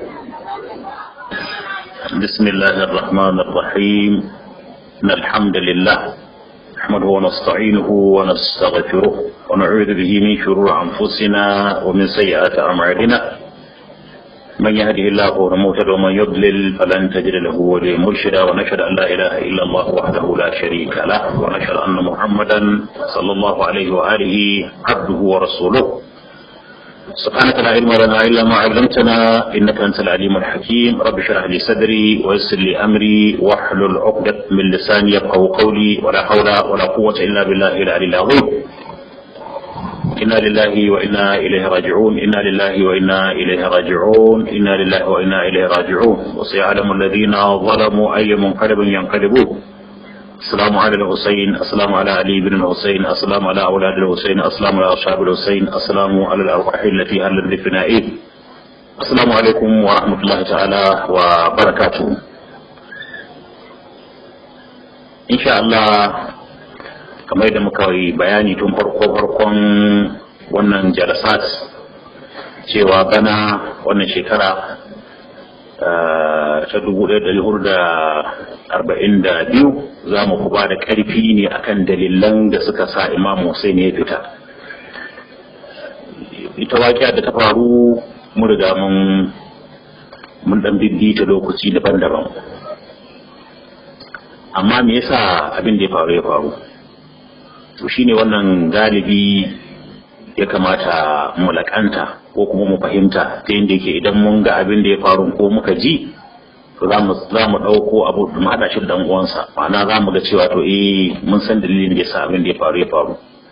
بسم الله الرحمن الرحيم إن الحمد لله نحمده ونستعينه ونستغفره ونعوذ به من شرور أنفسنا ومن سيئات أعمالنا من يهده الله فهو المهتد ومن يضلل فلن تجد له وليا مرشدا ونشهد أن لا إله إلا الله وحده لا شريك له ونشهد أن محمدا صلى الله عليه وآله عبده ورسوله سبحانك لا علم لنا إلا ما علمتنا إنك أنت العليم الحكيم رب اشرح لي صدري ويسر لي أمري واحلل عقدة من لساني يفقهوا قولي ولا حول ولا قوة إلا بالله العلي العظيم إنا لله وإنا إليه راجعون إنا لله وإنا إليه راجعون إنا لله وإنا إليه راجعون وسيعلم الذين ظلموا أي منقلب ينقلبون السلام على الحسين السلام على علي بن الحسين السلام على أولاد الحسين السلام على أصحاب الحسين السلام على الأرواح التي هلت بفنائه السلام عليكم ورحمة الله تعالى وبركاته إن شاء الله kamar da muka yi bayani tun farko farkon wannan jalasat cewa bana wannan shekara ta dubu ɗaya ɗari hudu da arba'in da biyu za mu ba da ƙarfi ne akan dalilan da suka sa imam Hussein ya fita ita waƙiya da ta faru mun riga mun mun ɗan bibbi ta lokaci daban-daban amma me yasa abin da ya faru ya faru to shine wannan galibi ya kamata mu laƙanta ko kuma mu fahimta ta yadda yake idan mun ga abin da ya faru ko muka ji to za mu ɗauko abu mu haɗa shi da uwansa ma'ana za mu ga cewa to eh mun san dalilin da yasa abin da ya faru ya faru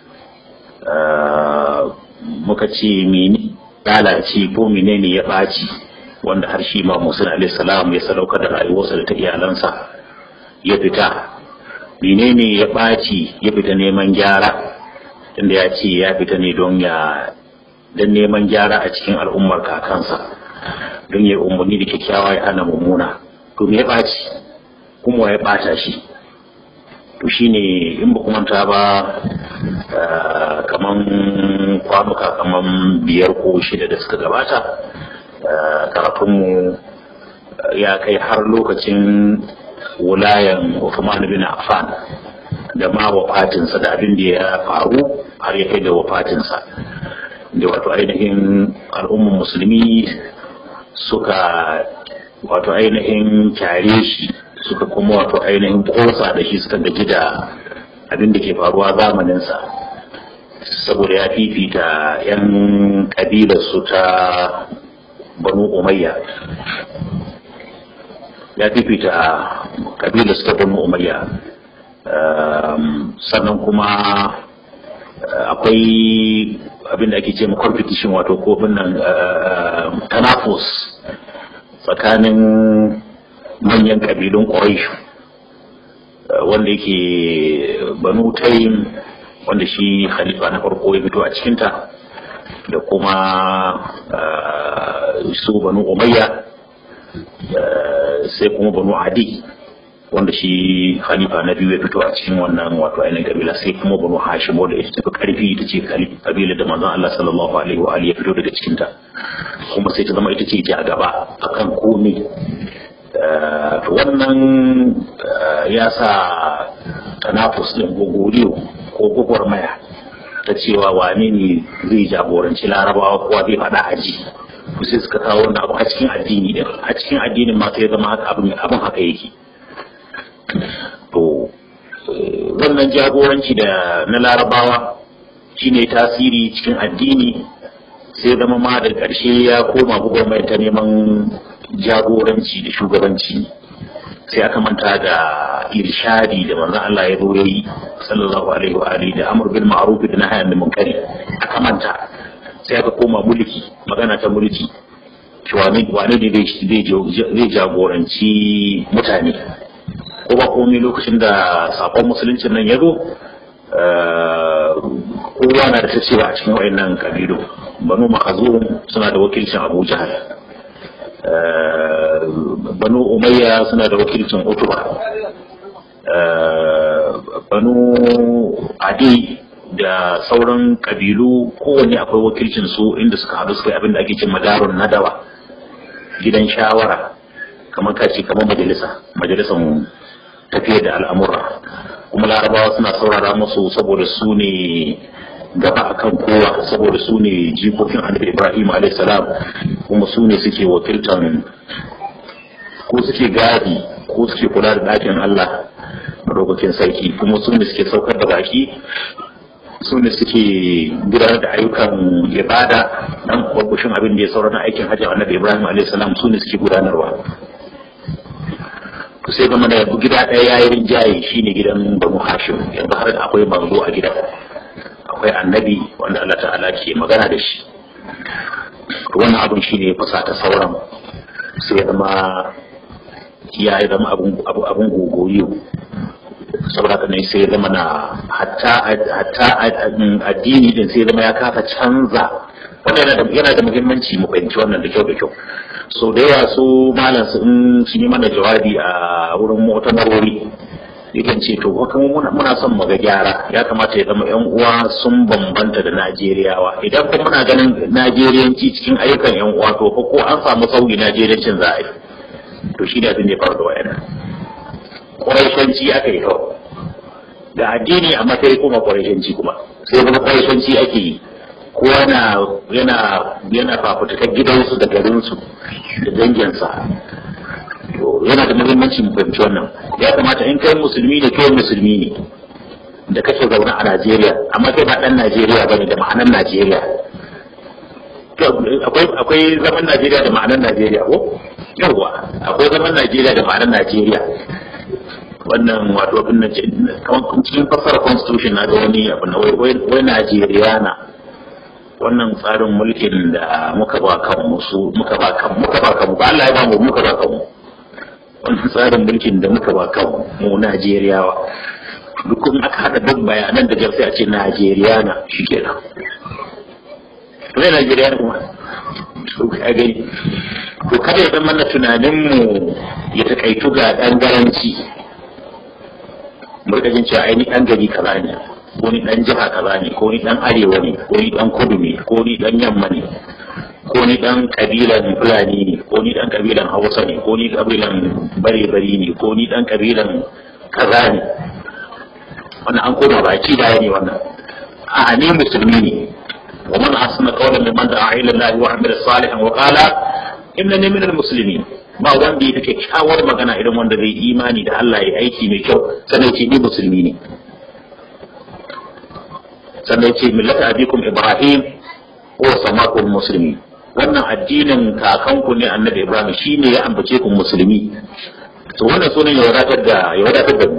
muka ce mene lalace ko menene ya ɓaci wanda har shi ma musul alaihi salam ya sadaukar da rayuwarsa da ta iyalansa ya fita menene ya ɓaci ya fita neman gyara tunda ya ce ya fita ne don ya don neman gyara a cikin al'ummar kakansa don ya umarni da kyakkyawa ya hana mummuna to me ya ɓaci kuma ya ɓata shi to shine in ba kuma ta ba kaman kwanuka kaman biyar ko shida da suka gabata karatunmu ya kai har lokacin wulayan Uthman bin Affan da ma wafatinsa da abin da ya faru har ya kai da wafatinsa da wato ainihin al'ummar musulmi suka wato ainihin kyare shi suka kuma wato ainihin kosa da shi suka gaji da abin da ke faruwa zamaninsa saboda ya fifita 'yan ƙabilarsu ta banu umayya ya fifita kabilar ta banu umayya sannan kuma akwai abin da ake ce ma competition wato kofin nan tanafus tsakanin manyan kabilun quraish wanda yake banu tayin wanda shi khalifa na farko ya fito a cikinta da kuma su banu umayya sai kuma banu adi wanda shi khalifa na biyu ya fito a cikin wannan wato ainihin kabila sai kuma banu hashim wanda ita tafi karfi ita ce kabila da manzon Allah sallallahu alaihi wa alihi ya fito daga cikin ta kuma sai ta zama ita ce a gaba akan komai to wannan ya sa tanafus din gogoriyo ko gwagwarmaya ta cewa wane ne zai jagoranci larabawa kowa zai faɗa aji sai suka kawo wannan abu a cikin addini din a cikin addinin ma sai zama haka abin abin haka yake to wannan jagoranci da na larabawa shine tasiri cikin addini sai zama ma da ƙarshe ya koma gwagwarmaya ta neman jagoranci da shugabanci sai aka manta da irshadi da manzon Allah ya zo yayi sallallahu alaihi wa alihi da amr bil ma'ruf da nahy anil munkari aka manta sai aka koma mulki magana ta mulki wane wane ne zai jagoranci mutane ko ba komai lokacin da sakon musuluncin nan ya zo kowa na da ta cewa a cikin wayannan kabilu banu makazum suna da wakilcin abu jahal banu umayya suna da wakilcin utuba banu adi da sauran kabilu kowanne akwai wakilcin su inda suka haɗu suka yi abin da ake cin madarun nadawa gidan shawara kamar kace kamar majalisa majalisar tafiyar da al'amura kuma larabawa suna saurara musu saboda su ne gaba akan kowa saboda su ne jikokin annabi ibrahim a.s. kuma su ne suke wakiltan ko suke gadi ko suke kula da ɗakin allah madaukakin sarki kuma su ne suke saukar da baki su ne suke gudanar da ayyukan ibada dan kwakwashin abin da ya saura na aikin hajji annabi ibrahim a.s. su ne suke gudanarwa sai zama da gida ɗaya ya yi rinjaye shine gidan banu hashim yanzu har akwai manzo a gidan akwai annabi wanda Allah ta'ala ke magana da shi wannan abin shine ya fasa ta sauran sai ya zama ya yi zama abin gogoyo saboda haka ne sai ya zama na hatta addini din sai ya zama ya kafa canza wannan yana da muhimmanci mu fahimci wannan da kyau da kyau so da yawa su malam su in su yi mana jawabi a wurin mutamarori yakan ce to kuma muna son mu ga gyara ya kamata ya zama yan uwa sun bambanta da Najeriyawa idan kuma muna ganin Najeriyanci cikin ayyukan yan uwa to ko an samu sauyi Najeriyancin za a yi to shi ne abin da ya faru da wayannan Quraishanci aka yi kawai da addini amma sai kuma Quraishanci kuma sai kuma Quraishanci ake yi ko yana yana yana fafutukar gidansu da garinsu da danginsa yana da muhimmanci mu fahimci wannan ya kamata in kai musulmi ne kai musulmi ne da kake zaune a Najeriya amma kai ba dan Najeriya bane da ma'anar Najeriya akwai akwai zaman Najeriya da ma'anar Najeriya ko yawa akwai zaman Najeriya da ma'anar Najeriya wannan wato abin nan cikin fasara constitution na da wani abu na wai Najeriya na wannan tsarin mulkin da muka ba kanmu su muka ba kanmu muka ba kanmu ba Allah ya ba mu muka ba kanmu wannan tsarin mulkin da muka ba kanmu mu Najeriyawa duk kuma aka hada duk bayanan da sai a ce Najeriya na shikenan to ne Najeriya ne kuma to ka gani to kada ya zama na tunanin mu ya takaitu ga dan garanci mu rika jin cewa ai ni dan gari kaza ne ko ni dan jiha kaza ne ko ni dan arewa ne ko ni dan kudu ne ko ni dan yamma ne ko ni dan kabilan fulani ne ko ni dan kabilan hausa ne ko ni kabilan bare-bari ne ko ni dan kabilan kaza ne wannan an koma baki da ne wannan a ni musulmi ne wa man asna qawlan mimman da'a ila Allah wa amila salihan wa qala innani minal muslimin ba wanda ya take kyawar magana idan wanda zai imani da Allah ya aiki mai kyau sannan ce ni musulmi ne sannan ce millata abikum ibrahim wa samakum muslimi wannan addinin kakanku ne annabi ibrahim shine ya ambace ku musulmi to wannan sunan ya wadatar da ya wadatar da mu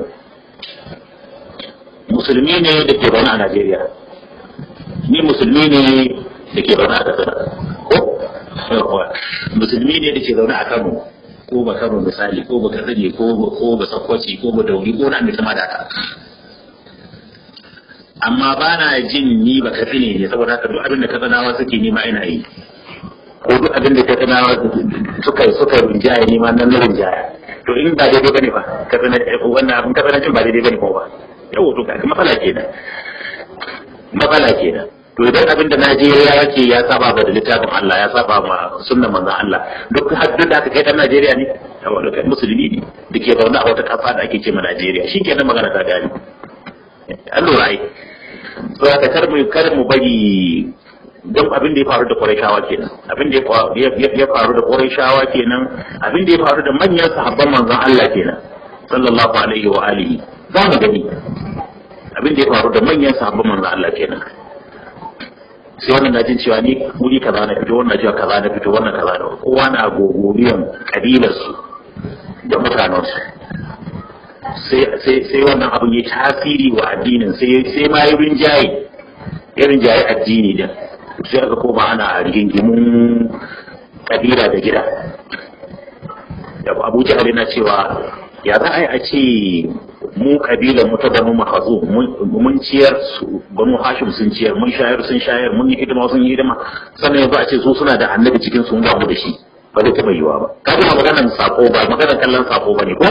musulmi ne da ke zaune a Najeriya ni musulmi ne da ke zaune a Katsina ko musulmi ne da ke zaune a Kano ko ba Kano misali ko ba Katsina ko ko ba Sokoci ko ba Dauri ko na mai kama da haka amma ba na jin ni ba Katsina ne saboda haka duk abin da Katsinawa suke nima ina yi ko duk abin da Katsinawa suka suka rinjaya nima nan na rinjaya to in ba daidai bane ba Katsina wannan abin Katsina jin ba daidai bane ko ba yau to kaga matsala kenan matsala kenan to idan abin da Najeriya yake ya saba ba da littafin Allah ya saba ma sunnan manzon Allah duk haddun da aka kai dan Najeriya ne wanda kai musulmi ne da ke zaune a wata kasa da ake ce ma Najeriya shikenan magana ta gani an lura ai to aka kar mu kar mu bari don abin da ya faru da Qurayshawa kenan abin da ya faru da Qurayshawa kenan abin da ya faru da manyan sahabban manzon Allah kenan sallallahu alaihi wa alihi za mu gani abin da ya faru da manyan sahabban manzon Allah kenan sai wannan na jin cewa ni wuri kaza na fito wannan cewa kaza na fito wannan kaza na kowa na gogoriyan kabilarsu da mutanensu sai wannan abin ya tasiri wa addinin sai ma yi rinjaye ya rinjaye addini din sai aka koma ana rigingimun kabila da gida abu jihar na cewa ya za a yi a ce mu kabilan mu ta banu mahazu mun ciyar su banu hashim sun ciyar mun shayar sun shayar mun yi hidima sun yi hidima sannan yanzu a ce su suna da annabi cikin sun ba mu da shi ba zai taɓa yiwa ba ka ji maganar sako ba maganar kallon sako ba ne ko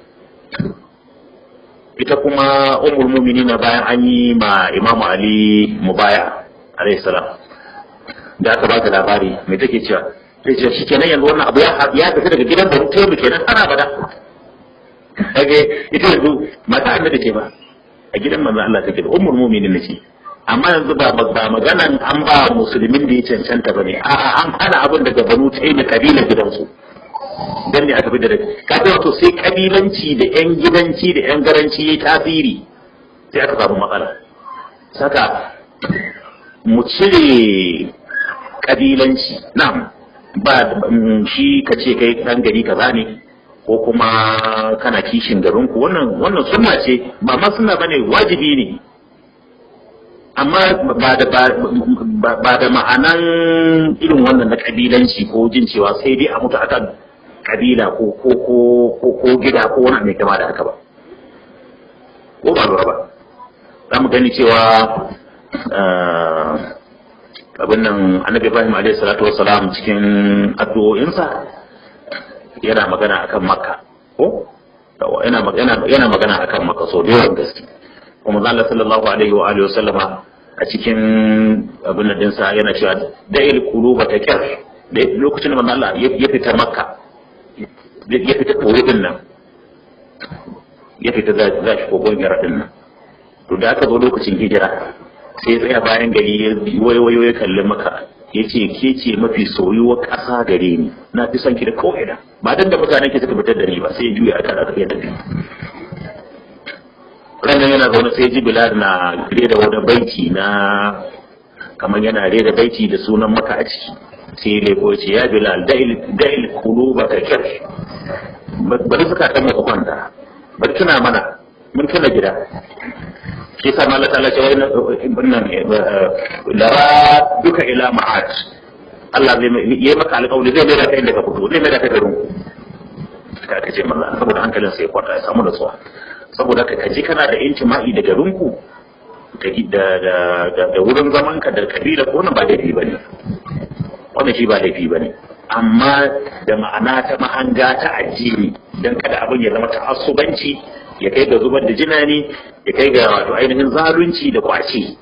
ita kuma ummul mu'minina bayan an yi ma imamu ali mubaya alayhi salam da aka ba ta labari mai take cewa sai ce shi kenan yanzu wannan abu ya ya fita daga gidan banu taimu kenan ana bada kage ita yanzu mata annabi ce ba a gidan manzo Allah take da ummul mu'minin ce amma yanzu ba ba maganan an ba musulmin da ya cancanta bane a'a an hana abin daga banu taimu kabilar gidansu dan ne aka fi da kaga wato sai kabilanci da yan gidanci da yan garanci yayi tasiri sai aka samu matsala saka mu cire kabilanci na'am ba shi ka ce kai dan gari kaza ne ko kuma kana kishin garinku wannan wannan sunna ce ba ma sunna bane wajibi ne amma ba da ba da ma'anan irin wannan na kabilanci ko jin cewa sai dai a mutu akan kabila ko ko ko ko gida ko wani mai kama da haka ba ko ba lura ba za mu gani cewa abin nan annabi ibrahim alaihi salatu wassalam cikin addu'o'insa yana magana akan makka ko yana magana yana magana akan makka so da yawan gaske kuma Allah sallallahu alaihi wa alihi wasallama a cikin abin nan dinsa yana cewa da'il quluba takir da lokacin da manzo Allah ya fita makka ya fita koyi din nan ya fita za shi kogon yara din nan to da aka zo lokacin hijira sai tsaya bayan gari ya wayo ya kalli maka ya ce ke ce mafi soyuwar ƙasa gare ni na fi son ki da ko'ina ba dan da mutanen ki suka fitar da ni ba sai ya juya aka da ya tafi ranar yana zaune sai ji bilal na rera wani baiti na kamar yana rera baiti da sunan maka a ciki sai ya leko ya ce ya bilal da'il kulu ba ka kyar bari suka kan maka kwanta bari tuna mana mun tuna gida shi sa ma Allah ta'ala ce wannan lara duka ila ma'ad Allah zai yi maka alƙawari zai mai da kai inda ka fito zai mai da kai garin ka kace mallan saboda hankalin sai kwata ya samu nutsuwa saboda ka kaji kana da intima'i da garin ku da da da wurin zaman ka da kabila ko wannan ba laifi bane wannan shi ba laifi bane amma da ma'ana ta mahanga ta addini dan kada abin ya zama ta'assubanci ya kai ga zubar da jinani ya kai ga wato ainihin zalunci da kwace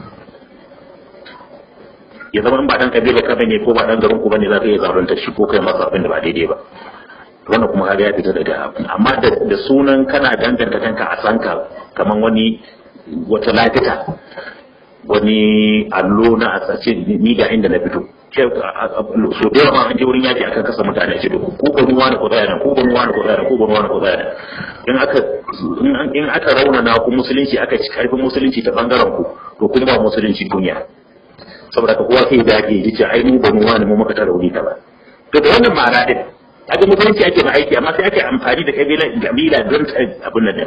ya zama in ba dan kabila ka bane ko ba dan garin ku bane za ka iya zalunta shi ko kai masa abin da ba daidai ba wannan kuma kaga ya fita daga abin amma da sunan kana danganta kanka a sanka kaman wani wata lafita wani allo na a tsace ni ga inda na fito so da yawa an je wurin yaki akan kasa mutane ce ko ko ruwa ne ko tsaya nan ko ko ruwa ne ko tsaya nan ko ko ruwa ne ko tsaya nan in aka in aka raunana ku musulunci aka ci karfin musulunci ta bangaren ku to kun ba musulunci duniya saboda ka kowa sai da ake ji ce ai mu ba mu wani mu muka ta rauni ta ba to da wannan ma'ana din kaga musulunci ake ma aiki amma sai ake amfani da kabila kabila don abin nan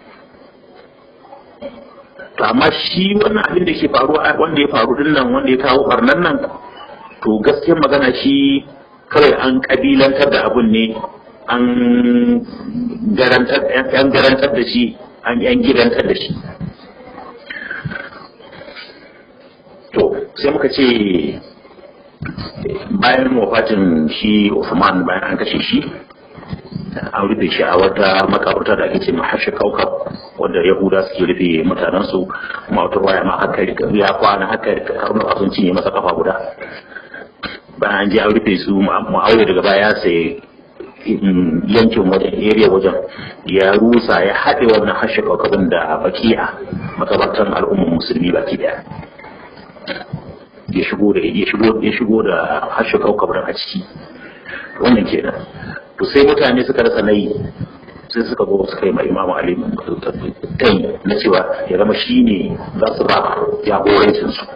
to amma shi wannan abin da ke faruwa wanda ya faru din nan wanda ya kawo barnan nan to gaskiyar magana shi kawai an kabilantar da abun ne an garantar an garantar da shi an yan gidantar da shi to sai muka ce bayan wafatin shi Uthman bayan an kashe shi an rufe shi a wata makabarta da ake ce mahashi kaukab wanda yahuda suke rufe mutanensu kuma wata waya ma haka ya kwana haka karnuka sun cinye masa kafa guda bayan an je an rufe su ma'auya daga baya sai yankin wajen area wajen ya rusa ya haɗe wannan hashi kaukabin da bakiya makabartan al'ummar musulmi baki daya ya shigo da ya shigo ya shigo da hashi kaukabin a ciki wannan kenan to sai mutane suka rasa nayi sai suka zo suka yi ma imamu ali kai na cewa ya zama shi ne za su ba jagorancin su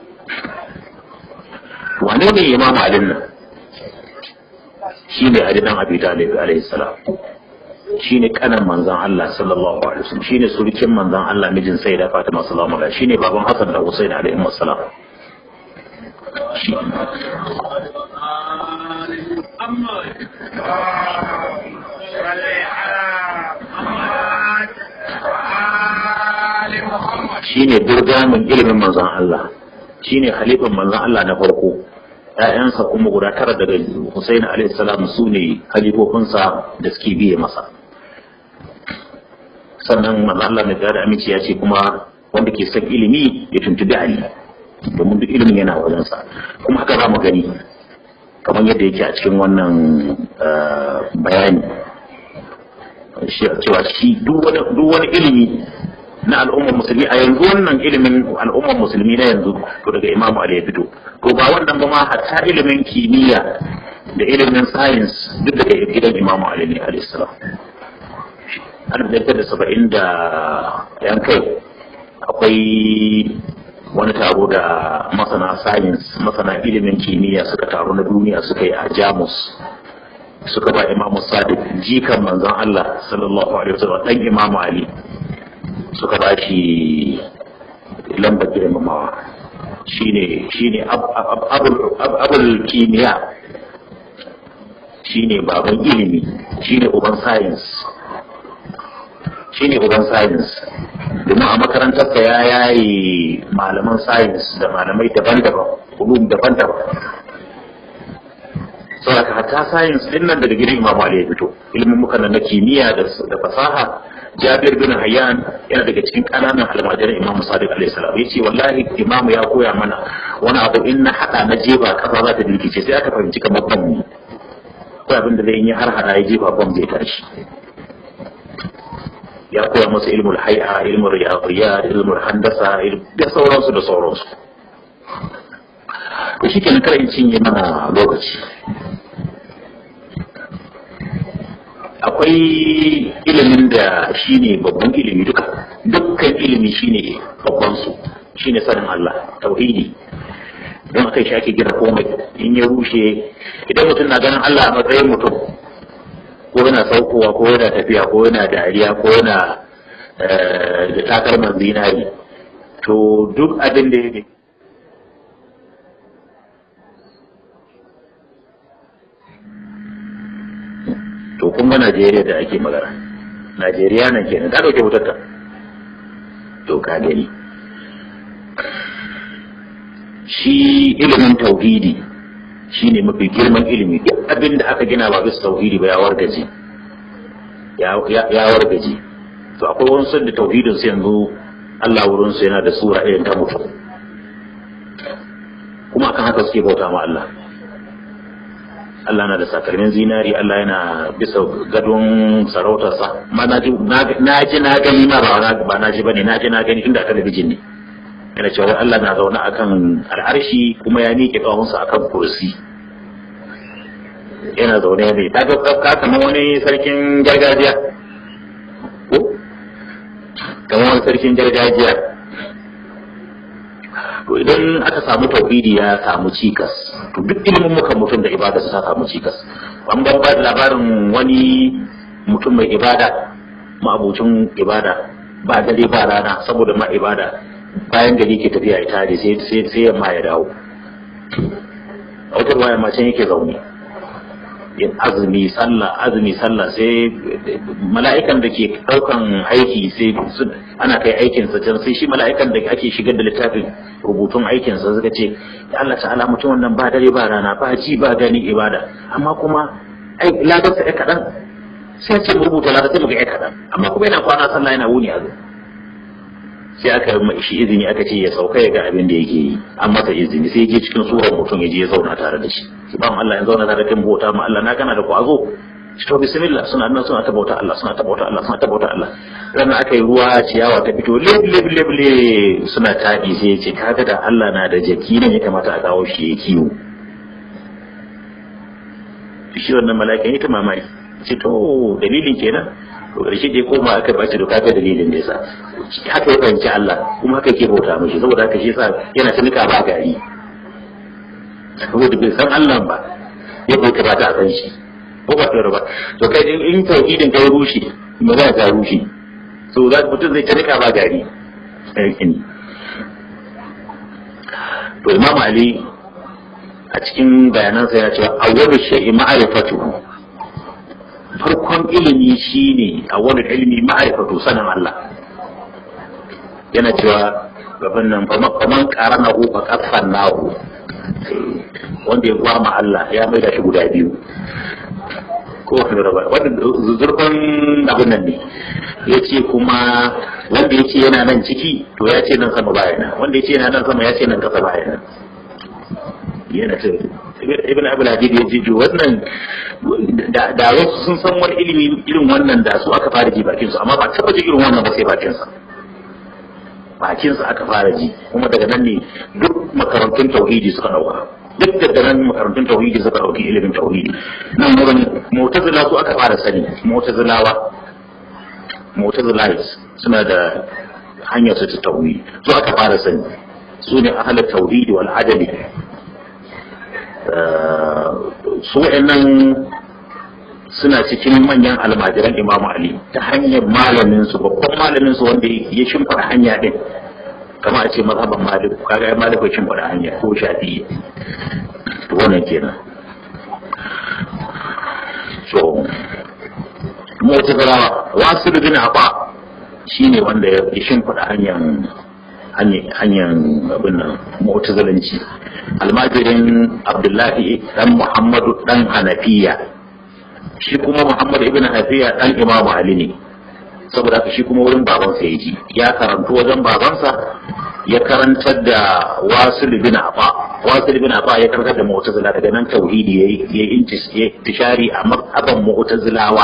wane ne imamu alin nan shi ne ali dan abi talib alaihi salam shi ne kanan manzan Allah sallallahu alaihi wasallam shi ne surukin manzan Allah mijin sai da Fatima sallallahu alaihi shi ne baban Hassan da Husain alaihi salam shi shi ne durgamin ilimin manzan Allah shi ne halifan manzan Allah na farko ‘ya'yansa kuma guda tara daga Hussein alaihi salam su ne halifofinsa da suke biye masa sannan manzan Allah na da aminci ya ce kuma wanda ke son ilimi ya tuntubi Ali domin duk ilimin yana wajensa kuma haka za mu gani kamar yadda yake a cikin wannan bayani cewa shi duk wani ilimi na al'ummar musulmi a yanzu wannan ilimin al'ummar musulmi na yanzu to daga imamu ali ya fito to ba wannan ba ma hatta ilimin kimiyya da ilimin science duk daga gidan imamu ali ne alayhi salam an da saba'in da yan kai akwai wani taro da masana science masana ilimin kimiyya suka taro na duniya suka yi a jamus suka ba imamu sadiq jikan manzon Allah sallallahu alaihi wasallam dan imamu ali suka ba shi lambar girmamawa shine shine abul kimiyya shine baban ilimi shine uban science shine uban science domin a makarantarsa ya yayi malaman science da malamai daban-daban ulum daban-daban saboda hatta science din nan daga gidan Imam Ali ya fito ilimin muka na kimiyya da fasaha Jabir bin Hayyan yana daga cikin kananan almajiran Imam Sadiq alaihi salam yace wallahi Imam ya koya mana wani abu in na hada na jefa kasa za ta dirkice sai aka fahimci kamar ban ne ko abin da zai yi har hada ya jefa ban zai tashi ya koya masa ilmul hay'a ilmul riyadiyat ilmul handasa da sauransu da sauransu to shi kenan kar in cinye mana lokaci akwai ilimin da shine babban ilimi duka dukkan ilimi shine babban su shine sanin Allah tauhidi don akai shi ake gina komai in ya rushe idan mutum na ganin Allah a matsayin mutum ko yana saukowa ko yana tafiya ko yana dariya ko yana da takalman zinari to duk abin da ya to kuma Najeriya da ake magana Najeriya nan kenan ta dauke wutarta to ka gani shi ilimin tauhidi shine mafi girman ilimi duk abin da aka gina ba bisa tauhidi ba ya wargaje ya wargaje to akwai wani da tauhidin su yanzu Allah wurin su yana da sura irin ta mutu kuma akan haka suke bauta ma Allah Allah na da sakalmin zinari Allah yana bisa gadon sarautarsa ma na ji na gani ma ba na ji bane na ji na gani inda talabijin ne yana cewa Allah na zaune akan al'arshi kuma ya miƙe ƙahunsa akan kursi yana zaune ne ta ga kamar wani sarkin gargajiya ko kamar wani sarkin gargajiya to idan aka samu tauhidi ya samu cikas to duk ilimin muka mutum da ibada ta samu cikas an ban ba da labarin wani mutum mai ibada ma'abucin ibada ba dare ba rana saboda ma ibada bayan gari ke tafiya ya tare sai yamma ya dawo a wata ruwa yamma can yake zaune yin azumi sallah azumi sallah sai mala'ikan da ke daukan aiki sai ana kai aikinsa can sai shi mala'ikan da ake shigar da littafin rubutun aikinsa suka ce Allah ta'ala mutum wannan ba dare ba rana ba ji ba gani ibada amma kuma ladarsa ya kaɗan sai ce rubuta ladar sai muga ya kaɗan amma kuma yana kwana sallah yana wuni a sai aka yi shi izini aka ce ya sauka ya ga abin da yake yi an masa izini sai je cikin surar mutum ya je ya zauna tare da shi shi ba Allah ya zauna tare da kan bauta ma Allah na kana da kwazo shi to bismillah suna nan suna ta bauta Allah suna ta bauta Allah suna ta bauta Allah ranar aka yi ruwa ciyawa ta fito leb leb leb le suna taɗi sai ya ce kaga da Allah na da jaki ne ya kamata a kawo shi ya kiwo shi wannan mala'ika ya ta mamaki ce to dalilin kenan to ƙarshe dai koma aka bace da kaga dalilin da yasa haka ya fahimci Allah kuma haka yake bauta mishi saboda haka shi yasa yana ta nika ba gari saboda bai san Allah ba ya bauta ba ta a san shi ko ba tsoro ba to kai in tauhidin kai rushe magana ta rushe so za mutum zai ta nika ba gari to Imam Ali a cikin bayanansa ya ce awwalu shay'i ma'rifatuhu farkon ilimi shine a wani ilimi ma'aikatu sanin Allah yana cewa gaban nan kaman karana hu fa kafan nahu wanda ya gwama Allah ya mai da shi guda biyu ko wani raba wanda zurfin abin nan ne ya ce kuma wanda ya ce yana nan ciki to ya ce nan sama bayana wanda ya ce yana nan sama ya ce nan kasa bayana yana ta ibn abul hadid ya ji wannan da da wasu sun san wani ilimi irin wannan da su aka fara ji bakin su amma ba taba ji irin wannan ba sai bakin sa bakin sa aka fara ji kuma daga nan ne duk makarantun tauhidi suka dauka duk da nan makarantun tauhidi suka dauki ilimin tauhidi nan wurin mu'tazila su aka fara sani mu'tazilawa mu'tazilais suna da hanyar su ta tauhidi su aka fara sani su ne ahalar tauhidi wal adali su wa'annan suna cikin manyan almajiran imamu ali ta hanyar malamin su babban malamin su wanda ya shimfara hanya din kama a ce mazhaban malik kaga ya malik ya shimfara hanya ko shafi'i wannan kenan so mu'tazila wasu bin afa shine wanda ya shimfara hanyar hanyar abin nan mu'tazilanci almajirin abdullahi dan muhammadu dan hanafiya shi kuma muhammad ibn hanafiya dan imam ali ne saboda haka shi kuma wurin babansa ya ji ya karantu wajen babansa ya karantar da wasil bin afa wasil bin afa ya karantar da mu'tazila daga nan tauhidi yayi ya intishari a mazhaban mu'tazilawa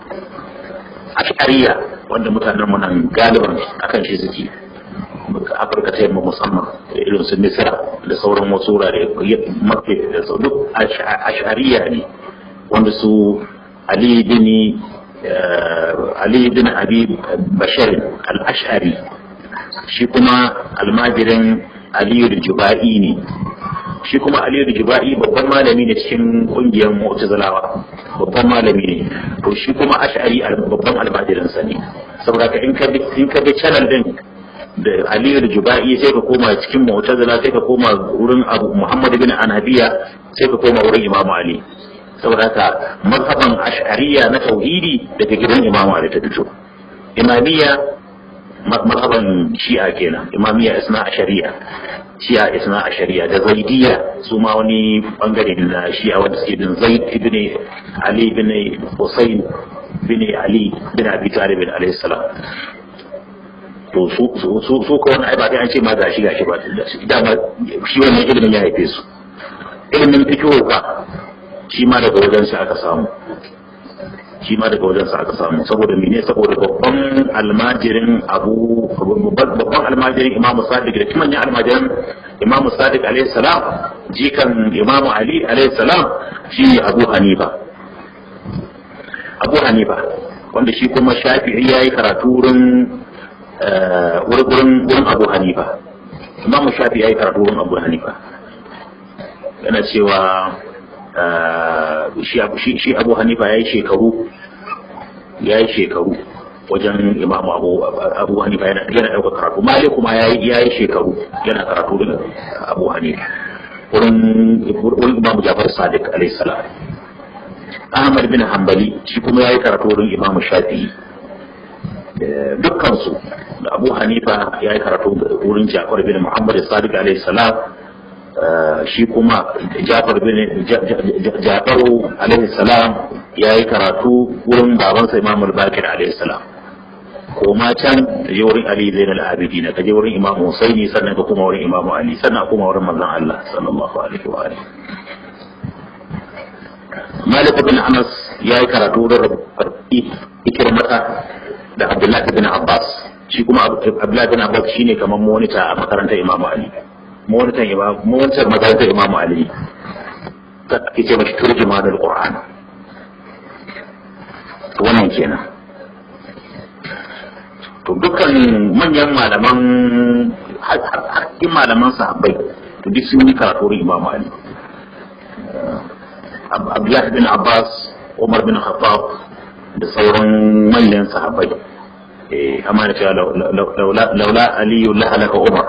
ashariya wanda mutanen mu nan galiban akan shi suke afirka ta yamma musamman irin su misira da sauran wasu wurare mafi da sau duk ashariya ne wanda su ali bin ali bin abi bashar al-ash'ari shi kuma almajirin aliyu da juba'i ne shi kuma aliyu da juba'i babban malami ne cikin kungiyar mu'tazilawa babban malami ne to shi kuma ash'ari babban almajirinsa ne saboda ka in ka bi channel din da aliyu da juba'i sai ka koma cikin mu'tazila sai ka koma wurin abu muhammad bin anabiya sai ka koma wurin imamu ali saboda haka mazhaban ash'ariya na tauhidi daga gidan imamu ali ta fito imamiyya mazhaban shi'a kenan imamiyya isna ashariya shi'a isna ashariya da zaidiyya su ma wani bangare na shi'a wanda suke bin zaid ibn ali ibn husayn bin ali bin abi talib alayhi salam to su su su ko wani ba an ce ma gashi gashi ba dama shi wannan ilimin ya haife su ilimin fikihu ka shi ma daga wajen sa aka samu shi ma daga wajen sa aka samu saboda mene saboda babban almajirin abu babban almajirin imamu sadiq da kuma almajirin imamu sadiq alaihi salam jikan imamu ali alaihi salam shi abu hanifa abu hanifa wanda shi kuma shafi'i yayi karatu wurin wurin wurin abu hanifa imamu shafi ya yi karatu wurin abu hanifa yana cewa shi abu hanifa ya yi shekaru ya yi shekaru wajen imamu abu abu hanifa yana yana ɗauka karatu malik kuma ya yi shekaru yana karatu da abu hanifa wurin wurin imamu jafar sadiq alayhi salam ahmad bin hanbali shi kuma ya yi karatu wurin imamu shafi'i dukkansu da abu hanifa ya yi karatu wurin jafar bin muhammad sadiq alaihi salam shi kuma jafar bin jafaru alaihi salam ya yi karatu wurin babansa imam al-bakir alaihi salam koma can da je wurin ali zainal abidin ka je wurin imam husaini sannan ka kuma wurin imam ali sannan kuma wurin manzon Allah sallallahu alaihi wa alihi Malik bin Anas ya yi karatu wurin ikirmata da Abdullahi bin Abbas shi kuma Abdullahi bin Abbas shine kamar monita a makarantar Imam Ali monitan Imam monitor makarantar Imam Ali ta ake ce mashi turjuma da Qur'an to wannan kenan to dukkan manyan malaman hakkin malaman sahabbai to duk sun yi karatu Imam Ali Abdullahi bin Abbas Umar bin Khattab da sauran manyan sahabbai amma da cewa laula aliyu la halaka umar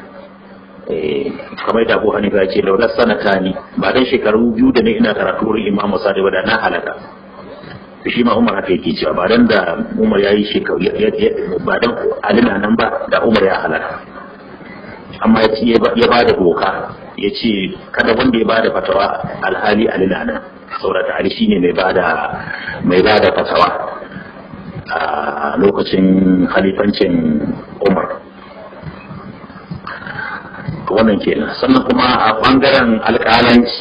kamar da abu hanifa ya ce laula sanata ni ba dan shekaru biyu da ne ina karatu wurin imam sadi ba da na halaka shi ma umar haka yake cewa ba dan da umar ya yi shekaru ba dan alina nan ba da umar ya halaka amma ya ba da doka ya ce kada wanda ya ba da fatawa alhali alina nan saboda ali shine mai bada mai bada fatawa a lokacin khalifancin Umar wannan kenan sannan kuma a bangaren alƙalanci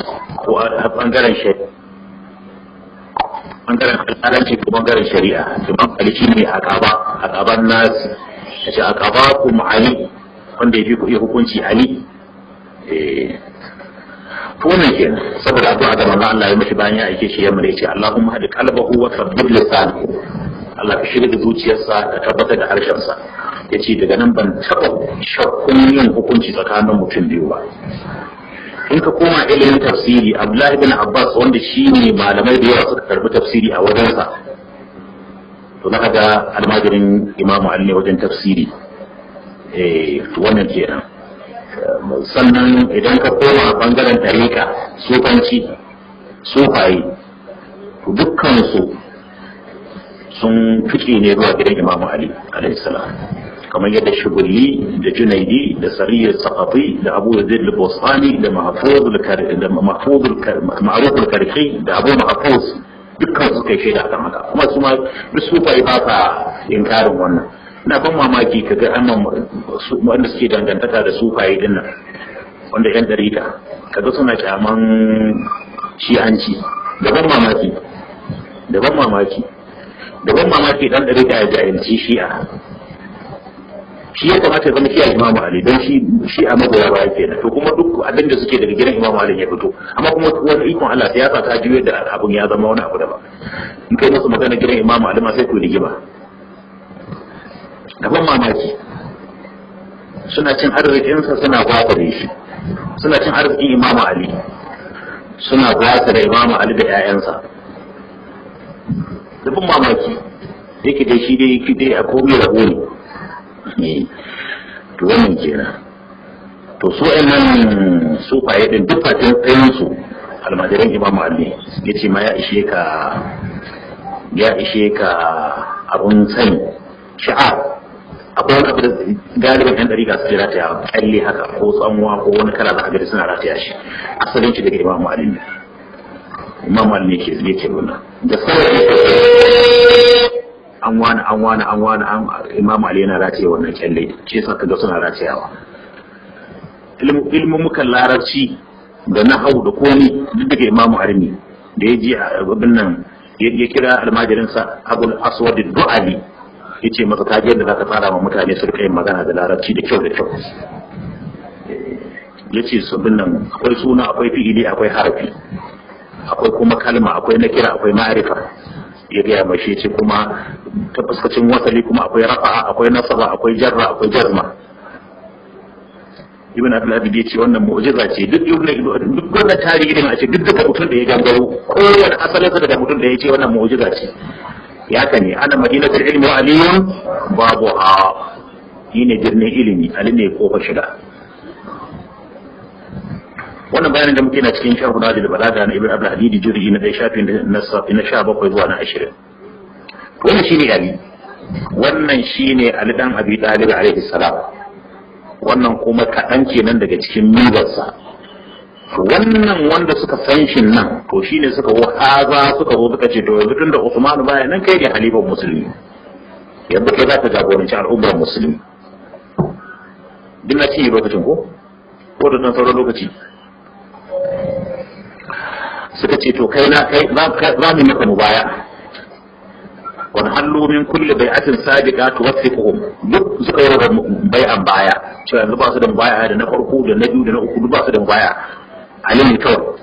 ko a bangaren shari'a bangaren alƙalanci ko bangaren shari'a imam ali shi ne aqaba aqaban nas yace aqaba ku ali wanda yafi ku hukunci ali eh to wannan kenan saboda addu'a da manzo Allah ya mishi bayan ya aike shi yamma yace Allahumma hadi qalbahu wa thabbit lisanahu Allah ka shirya da zuciyarsa ka tabbatar da harshensa yace daga nan ban taba shakkun yin hukunci tsakanin mutum biyu ba in ka koma ilimin tafsiri abdullahi bin abbas wanda shi ne malamai da yawa suka karbi tafsiri a wajensa to na ga almajirin imamu ali wajen tafsiri eh wannan kenan sannan idan ka koma bangaren tariqa sufanci sufaye to dukkansu sun fice ne zuwa gidan imamu ali alaihi salam kamar yadda shugulli da junaidi da sariyar sakafi da abu yazid al-bostani da mahfuzul karki da abu mahfuz dukkan su kai shaida akan haka kuma su ma duk su fa ba sa inkarin wannan ina ban mamaki kaga annan wanda suke dangantaka da sufaye din nan wanda yan dariƙa kaga suna kyaman shi'anci da ban mamaki da ban mamaki da ban mamaki dan dariƙa ya jahilci shi'a shi ya kamata ya zama kiyaye imamu ali don shi shi a magoya baya kenan to kuma duk abin da suke daga gidan imamu ali ya fito amma kuma wani ikon Allah siyasa ta juyo da abun ya zama wani abu daban in kai musu magana gidan imamu ali ma sai ku rigima daban mamaki suna cin arzikinsa suna gwasa da shi suna cin arzikin imamu ali suna gwasa da imamu ali da 'ya'yansa daban mamaki yake dai shi dai yake dai a komai rabo ne to wannan kenan to su nan su faye din duk fatin tsayin su almajiran imamu ali ya ce ma ya ishe ka ya ishe ka abun sani sha'a akwai wani abu da galibin yan dariƙa su rataya kyalle haka ko tsanwa ko wani kala za a gari suna rataya shi asalin shi daga imamu ali ne imamu ali ne ke yake nuna da sauran an wani an wani an wani an imam ali yana rataye wannan kyalle ce sa kaga suna ratayawa ilmin mukan larabci da nahau da komi duk daga imam ali ne da ya ji abin nan ya kira almajirinsa abul aswad du'ali ya ce masa ta yadda za ka tsara ma mutane su rika yin magana da larabci da kyau da kyau ya ce sabin nan akwai suna akwai fi'ili akwai harafi akwai kuma kalma akwai nakira akwai ma'arifa ya gaya mai shi ce kuma ta fuskacin wasali kuma akwai rafa'a akwai nasaba akwai jarra akwai jazma ibn abdul ya ce wannan mu'jiza ce duk duk wannan tarihi din a ce duk daga mutum da ya gangaro kowane asalin sa daga mutum da ya ce wannan mu'jiza ce ya ka ne ana madinatul ilmi wa aliyun babu ha shi ne birnin ilimi ali ne kofar shiga wannan bayanin da muke na cikin sharhu da balaga na ibn abdul hadidi juz'i na dai shafi na 17 zuwa na 20 wannan shine ali wannan shine ali dan abi talib alaihi salam wannan kuma kaɗan kenan daga cikin mibarsa wannan wanda suka san shi nan to shine suka wahaza suka zo suka ce to yanzu tun da Usman baya nan kai ne halifan musulmi yanzu kai za ka jagoranci al'ummar musulmi duk na cinye lokacin ko ko da sauran lokaci suka ce to kai na kai za mu maka mubaya wani hallu min kulli bai'atin sabiqa tuwaffiquhum duk suka yi da bai'an baya cewa yanzu ba su da mubaya da na farko da na biyu da na uku duk ba su da mubaya ali ne kawai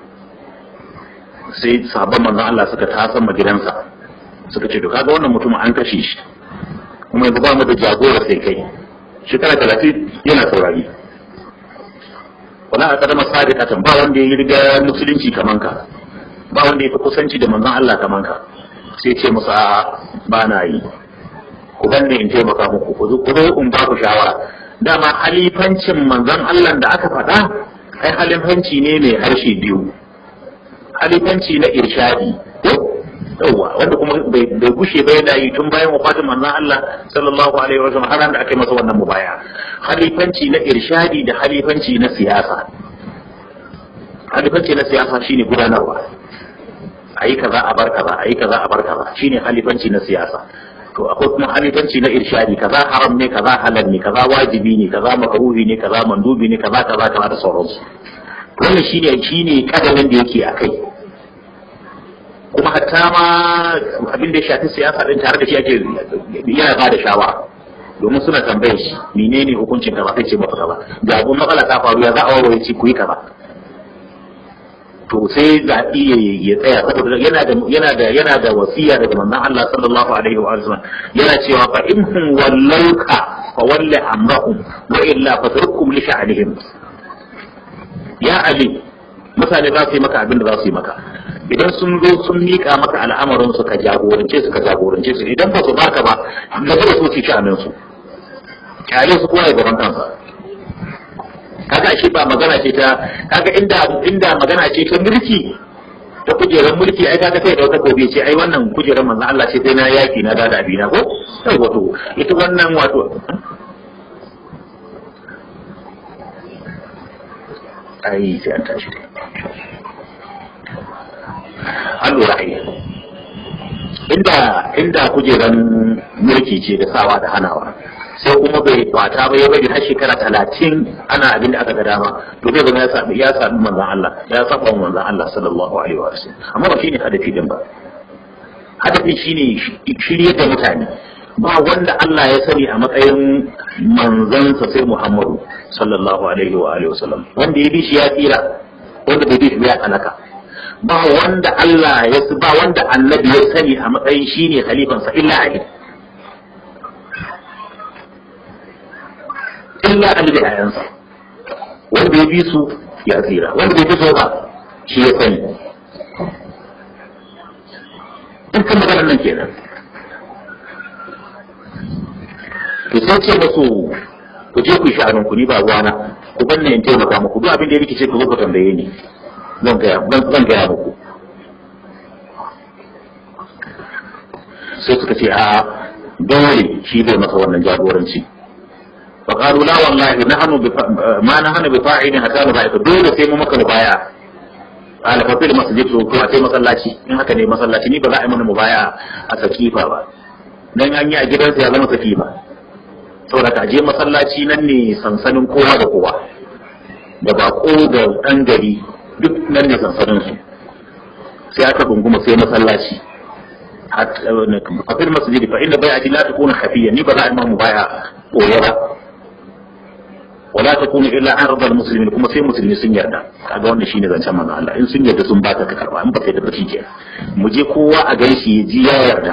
sai sahabban manzon Allah suka tasan gidansa suka ce to kaga wannan mutum an kashe shi kuma yanzu ba mu da jagora sai kai shekara talatin yana saurari wala a kadama sadiqatan ba wanda ya riga musulunci kaman ka ba wanda ya fi kusanci da manzon Allah kaman ka sai ce musu a ba na yi ku ganne in taimaka muku ku zo in ba ku shawara dama halifancin manzon Allah da aka faɗa ai halifanci ne mai harshe biyu halifanci na irshadi yawwa wanda kuma bai gushe ba yana yi tun bayan wafatin manzon Allah sallallahu alaihi wasallam har da aka yi masa wannan mubaya halifanci na irshadi da halifanci na siyasa halifanci na siyasa shine gudanarwa ayi kaza a bar kaza ayi kaza a bar kaza shine halifanci na siyasa to akwai kuma halifanci na irshadi kaza haram ne kaza halal ne kaza wajibi ne kaza makruhi ne kaza mandubi ne kaza kaza kaza da sauransu wannan shine shine kadamin da yake a kai kuma hatta ma abin da ya shafi siyasa din tare da shi ake yana ba da shawara domin suna tambayar shi menene hukuncin ka ba kai ce ba ka ba ga abun matsala ta faru ya za a warware ci ku yi kaza to sai zaɓi ya tsaya saboda yana da yana da yana da wasiya daga manzon Allah sallallahu alaihi wa sallam yana cewa fa in hum wallauka fa walli amrahum wa illa fatrukum li sha'nihim ya ali mutane za su yi maka abin da za su yi maka idan sun zo sun miƙa maka al'amarin su ka jagorance su ka jagorance su idan ba su baka ba na zai so su sha'anin su kyale su kowa ya gaban kansa kaga shi ba magana ce ta kaga inda inda magana ce ta mulki ta kujerar mulki ai kaga sai da wata gobe ce ai wannan kujerar manzon Allah ce sai na yaki na dada abina ko sai wato ita wannan wato ai sai an tashi an lura ai inda inda kujeran mulki ce da sawa da hanawa sai kuma bai kwata ba ya bari har shekara talatin ana abin da aka ga dama to zai zama ya sami ya sami manzon Allah ya saba manzon Allah sallallahu alaihi wa sallam amma ba shine hadafi din ba hadafin shine shirye da mutane ba wanda Allah ya sani a matsayin manzansa sai Muhammadu sallallahu alaihi wa alihi wasallam wanda ya bi shi ya tsira wanda bai bi shi ya halaka ba wanda Allah ya ba wanda annabi ya sani a matsayin shine khalifansa illa Ali illa Ali da yayansa wanda ya bi su ya tsira wanda bai bi su ba shi ya sani dukkan maganar nan kenan to sai ce musu ku je ku yi sha'anin ku ni ba ruwana ku ban ne in taimaka muku duk abin da ya rikice ku zo ku tambaye ni zan gaya zan gaya muku sai suka ce a dole shi zai masa wannan jagoranci fa qalu la wallahi nahnu bi ma nahnu bi fa'ilin hatta nubaika dole sai mu maka mubaya ala fa fil masjid to a sai masallaci in haka ne masallaci ni ba za a yi mana mubaya a sakifa ba dan an yi a gidansa ya zama sakifa saboda ka je masallaci nan ne sansanin kowa da kowa da bako da ɗan gari duk nan ne sansanin su sai aka gunguma sai masallaci fafil masjidi fa inda bai ati la takuna hafiya ni ba za a imamu baya koya ba wala takunu illa ardal muslimin kuma sai musulmi sun yarda kaga wannan shine zancen manzo Allah in sun yarda sun baka ka karba in ba kai da ba shike mu je kowa a gaishe ya ji ya yarda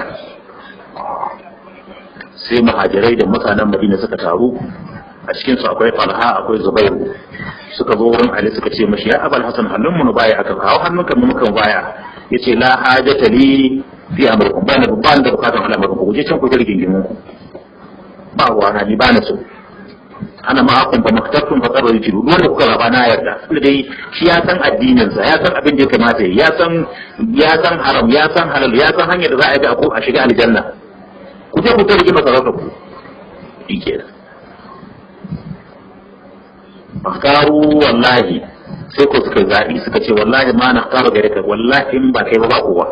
sai muhajirai da mutanen madina suka taru a cikin su akwai falha akwai zubairu suka zo wurin ali suka ce mashi ya abal hasan hannun mu baya aka kawo hannunka mu mukan baya yace la hajata li fi amrikum ba na ba da bukatan al'amarin ku je can ku jirgin gimin ku ba wa na ni ba na so ana ma akun ba maktabtun fa tsaro yake duk wanda kuka raba na yarda tunda dai shi ya san addinin sa ya san abin da ya kamata ya san ya san haram ya san halal ya san hanyar da za a yi a shiga aljanna ku je ku ta rigima sarauta ku shi ke makaru wallahi sai ko suka zaɓi suka ce wallahi ma na karu gare ka wallahi in ba kai ba ba kowa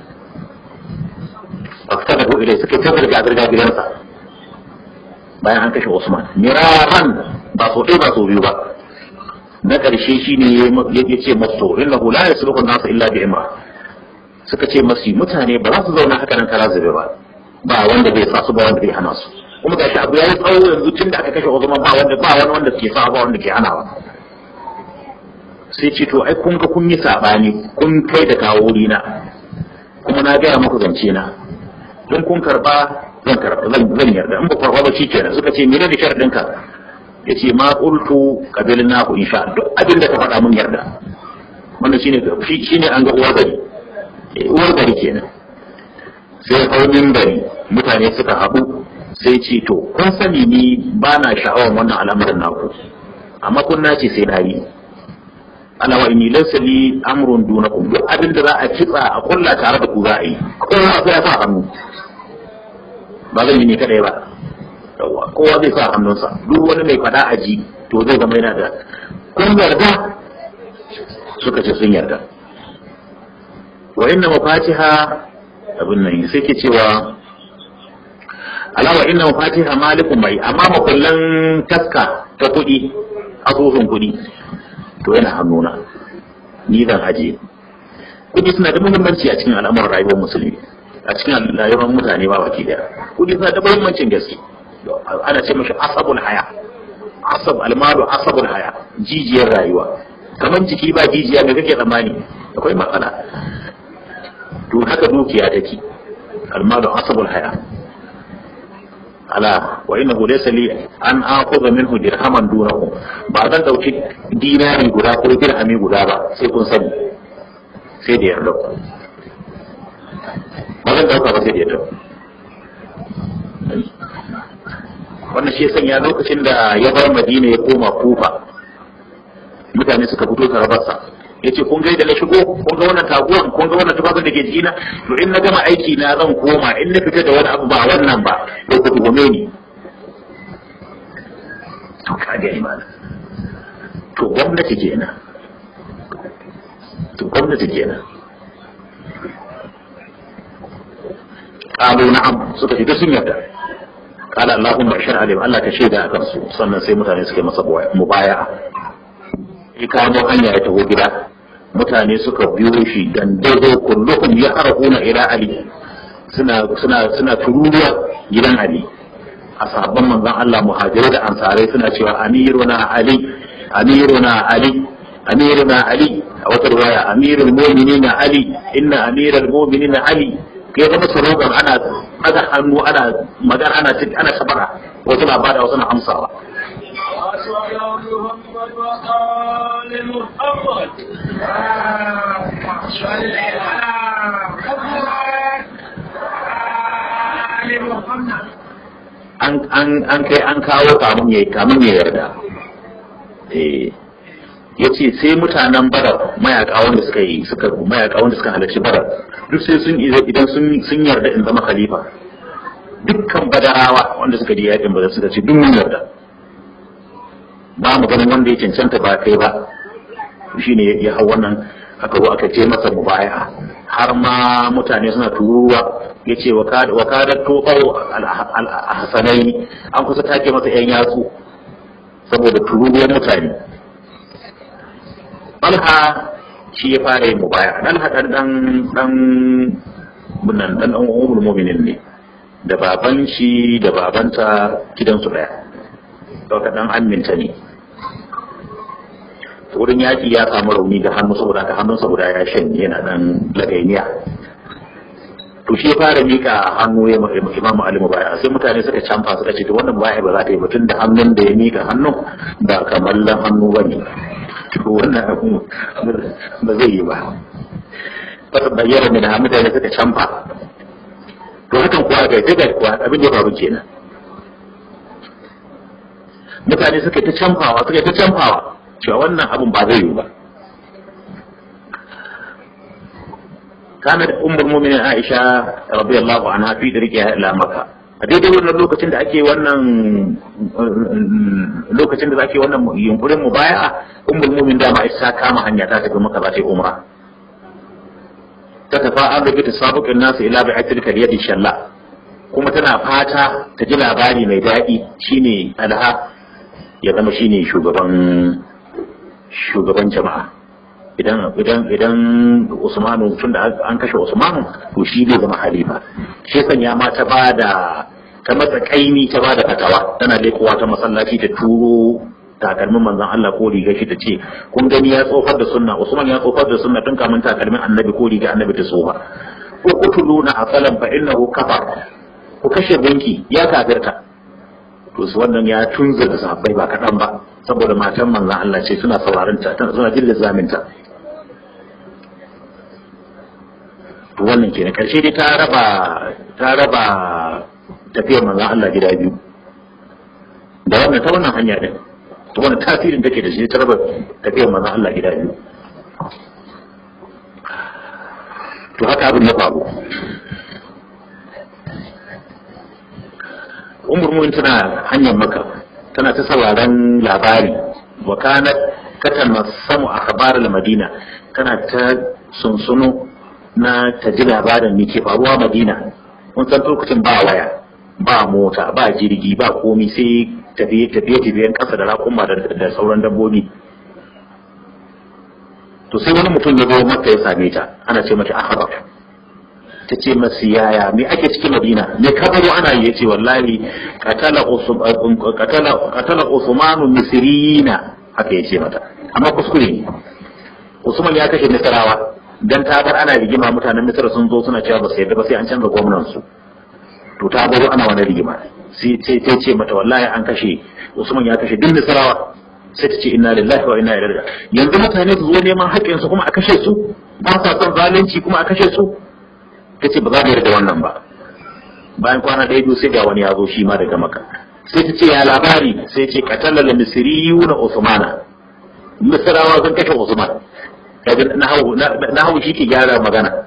ba ka taɓa ilai suka ta zirga zirga gidansa bayan an kashe Usman miraran ba so ɗaya ba so biyu ba na ƙarshe shi ne ya ce masu innahu la yasluhu nasu illa bi imra suka ce masu mutane ba za su zauna haka nan kara zube ba ba wanda bai sa su ba wanda bai hana su kuma gashi abu ya yi tsawo yanzu tun da aka kashe Usman ba wanda ba wani wanda ke sa ba wanda ke hanawa sai ce to ai kun ga kun yi sabani kun kai da kawo na kuma na gaya muku zance na don kun karba zan karba zan yarda in ba karba ba shikenan suka ce menene sharadin ka yace ma qultu qabilna ku insha duk abin da ka faɗa mun yarda wannan shine shine an ga uwar gari uwar gari kenan sai kaunin bari mutane suka haɗu sai ce to kun sani ni ba na sha'awar wannan al'amarin naku amma kun nace sai na yi ala wa inni laysa li amrun dunakum duk abin da za a kitsa a kulla tare da ku za a yi kowa sai ya sa hannu ba zan yi ne kadai ba yawa kowa zai sa hannunsa duk wani mai fada a ji to zai zama yana da kun yarda suka ce sun yarda wa inna mafatiha abin nan sai ke cewa alawa inna mafatiha malikun mai amma makullan taska ta kuɗi asusun kuɗi to yana hannuna ni zan ajiye kuɗi suna da muhimmanci a cikin al'amuran rayuwar musulmi a cikin rayuwar mutane ba baki daya kuɗi suna da muhimmancin gaske ana ce mashi asabul haya asab almalu asabul haya jijiyar rayuwa kamar jiki ba jijiya ga kake tsammani akwai matsala to haka dukiya take almalu asabul haya ala wa innahu laysa li an akhudha minhu dirhaman dunahu ba zan dauki dinari guda ko dirhami guda ba sai kun sani sai da yarda ba zan dauka ba sai da yarda wannan shi sanya lokacin da ya bar madina ya koma kufa mutane suka fito tarabarsa ya ce kun gaida na shigo kun ga wannan taguwan kun ga wannan tufafin da ke jikina to in na gama aiki na zan koma in na fita da wani abu ba wannan ba to ku tuhume ni to ka ga imana to gwamnati kenan to gwamnati kenan qalu na'am suka fita sun yarda qala allahumma ashhadu alim Allah ka shaida akan su sannan sai mutane suka masa mubaya'a ya kamo hanya ya taho gida mutane suka biyo shi dan dodo kulluhum ya arhuna ila ali suna suna suna tururuwa gidan ali a sabon manzon Allah muhajirai da ansarai suna cewa amiruna ali amiruna ali amiruna ali a wata riwaya amirul mu'minina ali inna amiral mu'minina ali kai zama surugan ana daga hannu ana magana ana ana sabara wasu na bada wasu na amsawa محمد وآل محمد صل على محمد an kai an kawo kamun ya kamun ya yarda eh yace sai mutanen barar mayaka wanda suka yi suka mayaka wanda suka halarci barar duk sai sun idan sun sun yarda in zama khalifa dukkan badarawa wanda suka ji yakin badar suka ce duk mun yarda ba mu ganin wanda ya cancanta ba kai ba shine ya hau wannan aka zo aka ce masa mubaya har ma mutane suna turuwa ya ce wa kada toɓau alhassanai an kusa take masa yan yatsu saboda turuwar mutane balha shi ya fara yin mubaya dan haɗan dan dan bunan dan dan umul mu'minin ne da baban shi da babanta gidansu daya dauka dan aminta ne wurin yaƙi ya samu rauni da hannu saboda ka hannunsa guda ya shanye yana dan lagainiya to shi fara mika hannu ya imamu ali mubaya sai mutane suka canfa suka ce to wannan mubaya ba za ta yi ba tun da hannun da ya mika hannun ba kamallan hannu ba ne to wannan abu ba zai yi ba fata bayyana ne da mutane suka canfa to hakan kuwa ga ta kuwa abin da ya faru kenan mutane suka ta canfawa suka ta canfawa cewa wannan abin ba zai yi ba kana da ummul mu'minin Aisha radiyallahu anha fi dirqiha ila Makka a daidai wannan lokacin da ake wannan lokacin da ake wannan yunkurin mubaya'a ummul mu'min da ma isa kama hanya ta tafi Makka za ta yi umra ta tafa an rubuta sabuqin nasu ila bi'atil kaliyadi shalla kuma tana fata ta ji labari mai daɗi shine alha ya zama shine shugaban shugaban jama'a idan idan idan Usmanu tun da an kashe Usmanu to shi zai zama halifa shi sanya ma ta bada ta matsa kaimi ta bada fatawa tana lekowa ta masallaci ta turo takalmin manzon Allah ko riga shi ta ce kun gani ya tsofar da sunna Usman ya tsofar da sunna tun kamun takalmin annabi ko riga annabi ta tsofa ko kutuluna asalan fa innahu kafar ku kashe gunki ya kafirta to su wannan ya tunza da sahabbai ba kaɗan ba saboda matan manzan Allah ce suna sauraron ta suna jin zaminta to wannan kenan karshe dai ta raba ta raba tafiyar manzan Allah gida biyu da wannan ta wannan hanya din to wannan tasirin take da shi ta raba tafiyar manzan Allah gida biyu to haka abin ya faru umar mu'min tana hanyar maka tana ta sauraron labari wa kanat tatanassamu akhbar al-madina tana ta sunsuno na ta ji labarin me ke faruwa madina mun san lokacin ba waya ba mota ba jirgi ba komi sai tafiye tafiye tafiyen kasa da rakuma da sauran dabbobi to sai wani mutum ya zo maka ya same ta ana ce mata akhbar ta ce masu yaya me ake cikin madina me kabaro ana yi yace wallahi qatala qatala qatala usmanu misriyina haka yace mata amma kuskure ne usman ya kashe misrawa dan ta bar ana rigima mutanen misra sun zo suna cewa ba su yadda ba sai an canza gwamnan su to ta baro ana wani rigima sai sai ce mata wallahi an kashe usman ya kashe duk misrawa sai ta ce inna lillahi wa inna ilaihi yanzu mutane su zo neman haƙƙin su kuma a kashe su ba sa son zalunci kuma a kashe su ta ce ba za mu yarda wannan ba bayan kwana ɗaya biyu sai ga wani ya zo shi ma daga maka sai ta ce ya labari sai ce katalla la misriyu na usmana misrawa sun kashe usman kaga na hawu shi ke gyara magana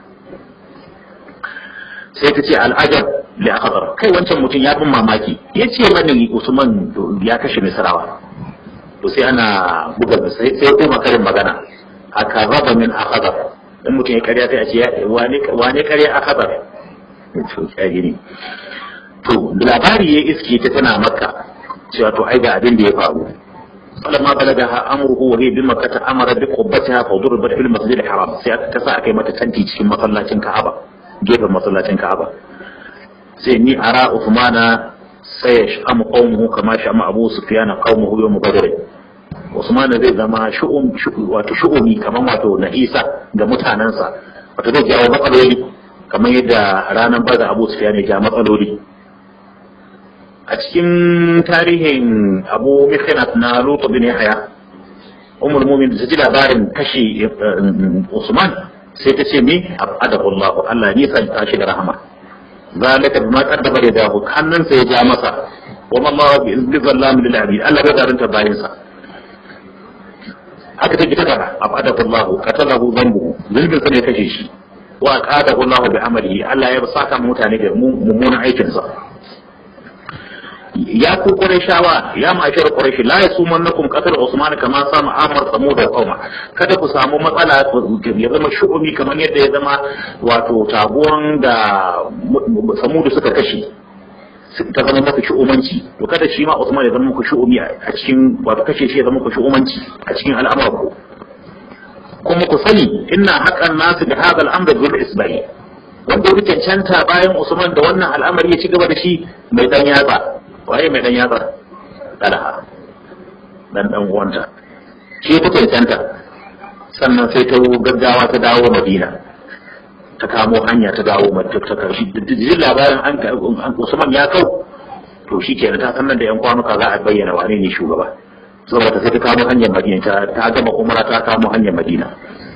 sai ta ce al'ajab li akhbar kai wancan mutum ya bin mamaki ya ce mani usman ya kashe misrawa to sai ana buga sai sai kuma karin magana aka raba min akhbar in mutum ya karya sai a ce wane karya akhbar to kage to labari ya iske ta tana makka cewa to ai ga abin da ya faru فلما بلغها امره وهي بمكة امر بقبتها فضربت في المسجد الحرام sai ta sa kai mata tanti cikin masallacin Ka'aba gefen masallacin Ka'aba sai ni ara Uthmana sai ya shamu qaumuhu kama shama Abu Sufyan qaumuhu yawm Badr Usman zai zama shu'um wato shu'umi kaman wato na Isa ga mutanansa wato zai jawo matsaloli kamar yadda ranar Badr Abu Sufyan ya ja matsaloli a cikin tarihin abu mikhinat na lutu bin yahya umar mumin da ji labarin kashe usman sai ta ce ni abadahu allah allah ni san ta shi da rahama zalika bima qaddama yadahu hannunsa ya ja masa wa ma allah bi zallam lil abid allah bai zarunta bayin sa haka take ta kada abadahu allah qatalahu dhanbuhu zulmin sa ne kashe shi wa qadahu allah bi amalihi allah ya saka mutane da mummunan aikin sa ya ku shawa ya mashar quraishi la yasumannakum qatl usman kama sama amar samud da qauma kada ku samu matsala ya zama shu'umi kamar yadda ya zama wato taguwan da samud suka kashe ta zama maka shu'umanci to kada shi ma usman ya zama muku shu'umi a cikin wato kashe shi ya zama muku shu'umanci a cikin al'amuran ku kuma ku sani inna haqqan nasu da hadal amr bil isbai wanda ya cancanta bayan usman da wannan al'amari ya ci gaba da shi mai dan yatsa waye mai dan yatsa talha dan dan uwanta shi ta cancanta sannan sai ta gaggawa ta dawo madina ta kamo hanya ta dawo madina ta karshe jin labarin an usman ya kau to shi kenan ta sannan da yan kwanuka za a bayyana wane ne shugaba saboda sai ta kamo hanyar madina ta gama umara ta kamo hanyar madina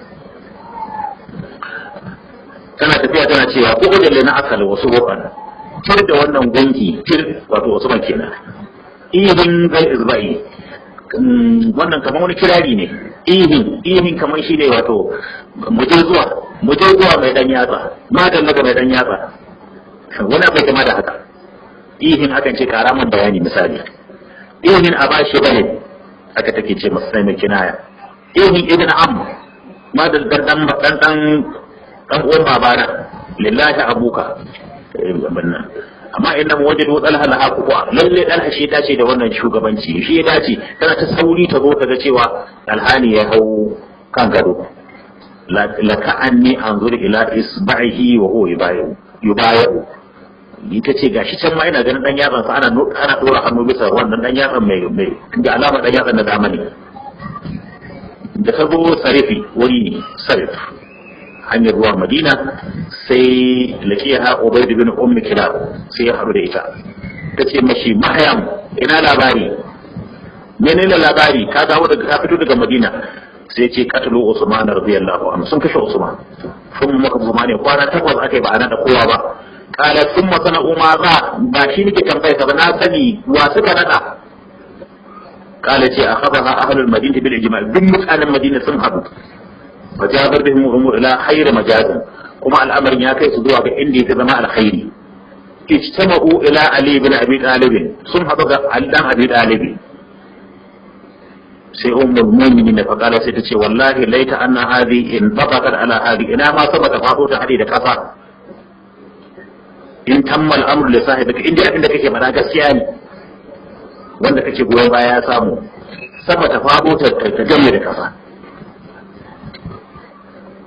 tana tafiya tana cewa ko da na akal wasu roƙan tir da wannan gunki tir wato wasu man kenan ihin gal izbai wannan kamar wani kirari ne ihin ihin kamar shi ne wato muje zuwa muje zuwa mai dan yatsa madan daga mai dan yatsa wani abai kama da haka ihin akan ce kara man bayani misali ihin a bashi bane haka take ce masu sai mai kinaya ihin ibn am madan dan dan dan dan uwan babana lillahi abuka bannan amma inda mu wajadu talha la hakuwa lalle talha shi dace da wannan shugabanci shi ya dace tana ta sauri ta zo ta ga cewa alhani ya hau kan gado la ka'anni anzur ila isba'ihi wa huwa yubayu yubayu ita ce gashi can ma ina ganin dan yatsan sa ana ana dora hannu bisa wannan dan yatsan mai mai da alama dan yatsan na zamani da ta zo sarifi wuri ne sarif hanyar ruwa madina sai lakiya ubaid bin ummi kilab sai ya haɗu da ita ta ce mashi mahayam ina labari menene labari ka dawo daga ka fito daga madina sai ce katalo usman radiyallahu anhu sun kashe usman sun maka usman ne kwana takwas akai ba a nada kowa ba kala sun masana umma za ba shi nake tambaya ba na sani wa suka nada kala ce akhadha ahlul madinati bil ijma' duk mutanen madina sun haɗu فجابر بهم الامور الى خير مجاز كما الامر يا كيس زوا ga inda yake zama alkhairi ijtama'u ila ali ibn abi talib sun hadu ga ali dan abi talib sai ummul mu'minin fa kala sai tace wallahi laita anna hadi in tabaqat ala hadi ina ma sabata fado ta hadi da kasa in tammal amru li sahibika inda abin da kake fada gaskiya ne wanda kake goyon baya ya samu sabata fado ta ta game da kasa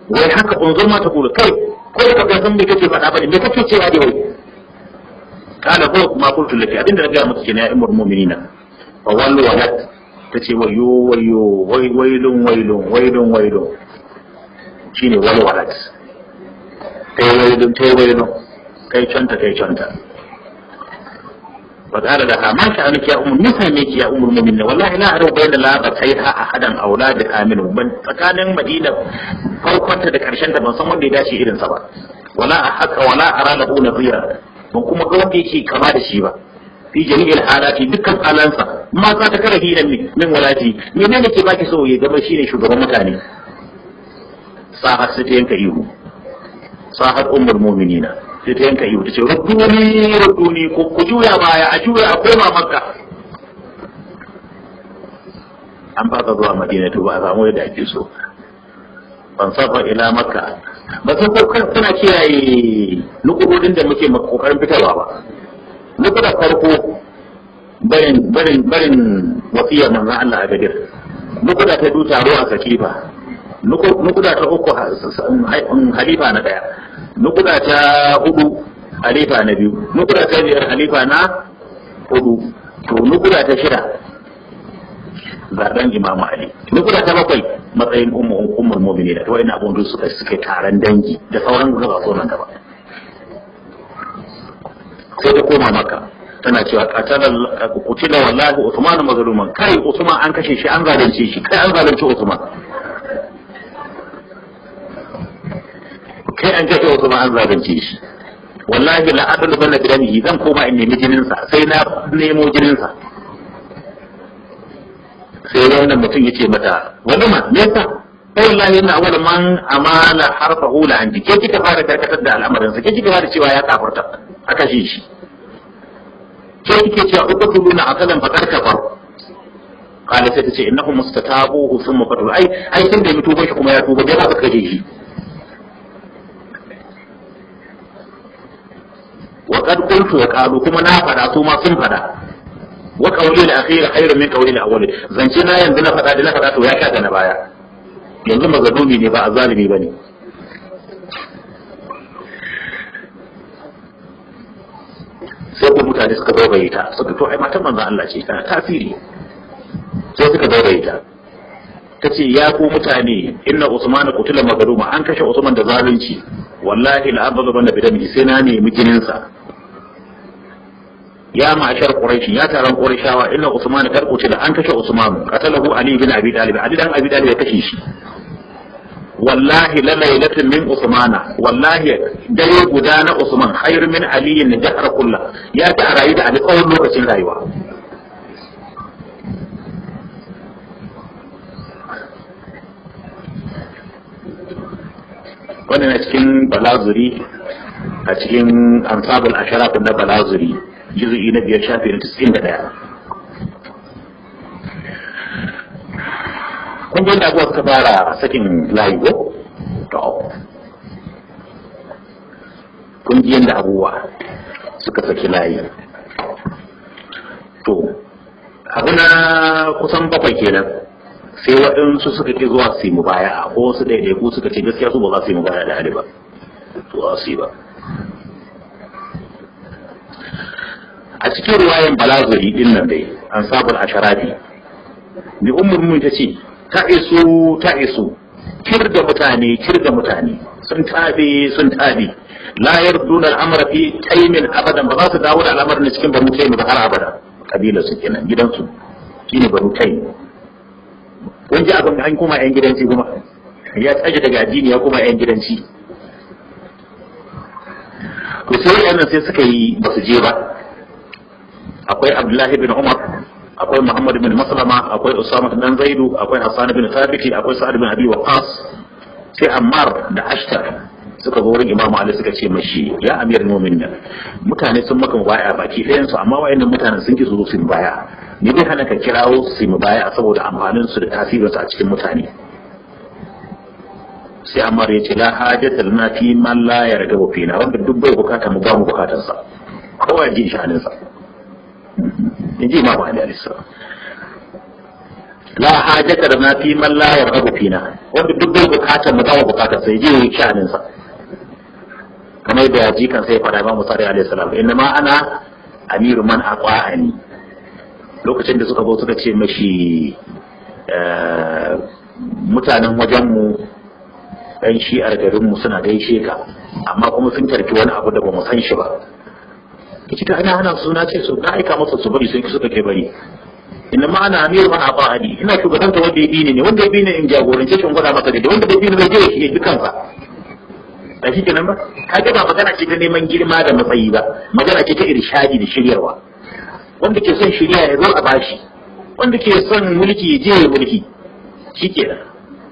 wai haka unzur ma ta kula kai ko da ka san me kake faɗa bane me kake cewa dai wai kana ko ma kuntu laki abinda na ga maka kenan ya imur mu'minina fa wallu walat tace wayo wayo wai wailun wailun wailun wailun shine wal walat kai wailun kai wailun kai canta kai canta فقال لها ما شأنك يا أم مثلك يا أم المؤمنين والله لا أعرف بين لا بتيها أحدا أولادها منه من فكان مدينة farkonta da karshen ta ban san wanda ya dace irin sa ba wala haka wala ara lahu nadira ban kuma ga wanda yake kama da shi ba fi jami'il halati dukkan halansa ma za ta kara hidan min min walati menene ke baki so ya zama shine shugaban mutane sahar sai ta yanka ihu sahar ummul mu'minina sai ta yanka ihu ta ce ruduni ruduni ko ku juya baya a juya a koma makka an fasa zuwa madina to ba a samu yadda ake so fansafa ila makka ba sun ko suna kiyaye nukudodin da muke kokarin fitarwa ba nukuda farko barin barin barin wasiyar manzon Allah a gadir nukuda ta du taro a sakifa nukuda ta uku halifa na daya nukuda ta hudu halifa na biyu nukuda ta biyar halifa na hudu to nukuda ta shida zaben imamu ali nukuda ta bakwai matsayin ummul mu'minin da wa'annan abun da suka suke taron dangi da sauran gaba so nan gaba sai ta koma maka tana cewa qatala qutila wallahi usman mazluman kai usman an kashe shi an zalunce shi kai an zalunce usman kai an kashe usman an zalunce shi wallahi la adlu bana bidanihi zan koma in nemi jinin sa sai na nemo jinin sa sai wannan mutum ya ce mata wani ma me yasa sai wallahi ina awwal man amala harfa hula an ke kika fara karkatar da al'amarin sa ke kika fara cewa ya kafurta aka shi shi ke kike cewa uqtuluna akalan faqad kafar qala sai ta ce innahu mustatabuhu thumma qatalu ai ai tun da mutuban shi kuma ya tuba bai ba ka kaje shi wa qad qultu wa qalu kuma na fada su ma sun fada wa qawli al-akhir khairun min qawli al-awwal zance na yanzu na faɗa da na faɗa to ya kaga na baya yanzu mazalumi ne ba azalimi bane sai ko mutane suka zaugaye ta suka to ai matan manzon Allah ce tana tasiri sai suka zaugaye ta ta ce ya ku mutane inna usman qutila magaduma an kashe usman da zalunci wallahi la abdu banda bidami sai na nemi jininsa ya ma'ashar quraish ya taron qurayshawa inna usman kar qutila an kashe usman qatalahu ali bin abi talib ali dan abi talib ya kashe shi wallahi la lailatin min usmana wallahi dare guda na usman khairu min ali ne jahar kullu ya ta rayu da ali tsawon lokacin rayuwa wannan na cikin balazuri a cikin ansabul asharaf na balazuri juzu'i na biyar shafi na tis'in da ɗaya kun ji abuwa suka fara sakin layi ko to kun ji yadda abubuwa suka saki layi to abu na kusan bakwai kenan sai waɗansu suka ke zuwa su yi mu baya ko wasu ɗaiɗaiku suka ce gaskiya su ba za su yi mu baya da hali ba to za su yi ba a cikin ruwayan balazuri din nan dai an sabul asharafi bi ummul mun ta ce ta isu ta isu kir da mutane kir da mutane sun tabe sun tabe la yarduna al'amra fi taymin abadan ba za su dawo da al'amarin cikin banu taym ba har abada kabila su kenan gidansu shine banu taym kun ji abin an kuma yan gidanci kuma ya tsaje daga addini ya kuma yan gidanci to sai waɗannan sai suka yi ba su je ba akwai abdullahi bin umar akwai muhammad bin maslama akwai usama bin zaidu akwai hassan bin thabiti akwai sa'ad bin abi waqas sai ammar da ashtar suka zo wurin imamu ali suka ce mashi ya amir mu'minin mutane sun maka baya baki ɗayan su amma wayannan mutanen sun ki su su baya ni dai hana ka kirawo su mu baya saboda amfanin su da tasirinsu a cikin mutane sai ammar ya ce la hajata lana fi man la yarda fina wanda duk bai bukata mu ba mu bukatarsa kawai ji shanin sa in ji imamu ali alaihi la hajata da na fi man la yarhabu fina wanda duk bai bukatar mu zama bukatar sai je yi sha'anin sa kamar da yaji kan sai fada ba Musa alaihi salam inna ma ana amiru man aqwa'ani lokacin da suka zo suka ce mashi mutanen wajenmu ɗan shi'ar garinmu suna gaishe ka amma kuma sun tarki wani abu da ba mu san shi ba kici ta ana hana suna ce su na aika masa su bari sai suka kai bari inna ma ana amiru man aqwa'ani ina shugabanta wanda ya bi ne wanda ya bi ne in jagorance shi in gwada masa da wanda bai bi ne bai je ya bi kansa ba shi kenan ba kaga ba magana ce ta neman girma da matsayi ba magana ce ta irshadi da shiryarwa wanda ke son shirya ya zo a bashi wanda ke son mulki ya je ya mulki shi kenan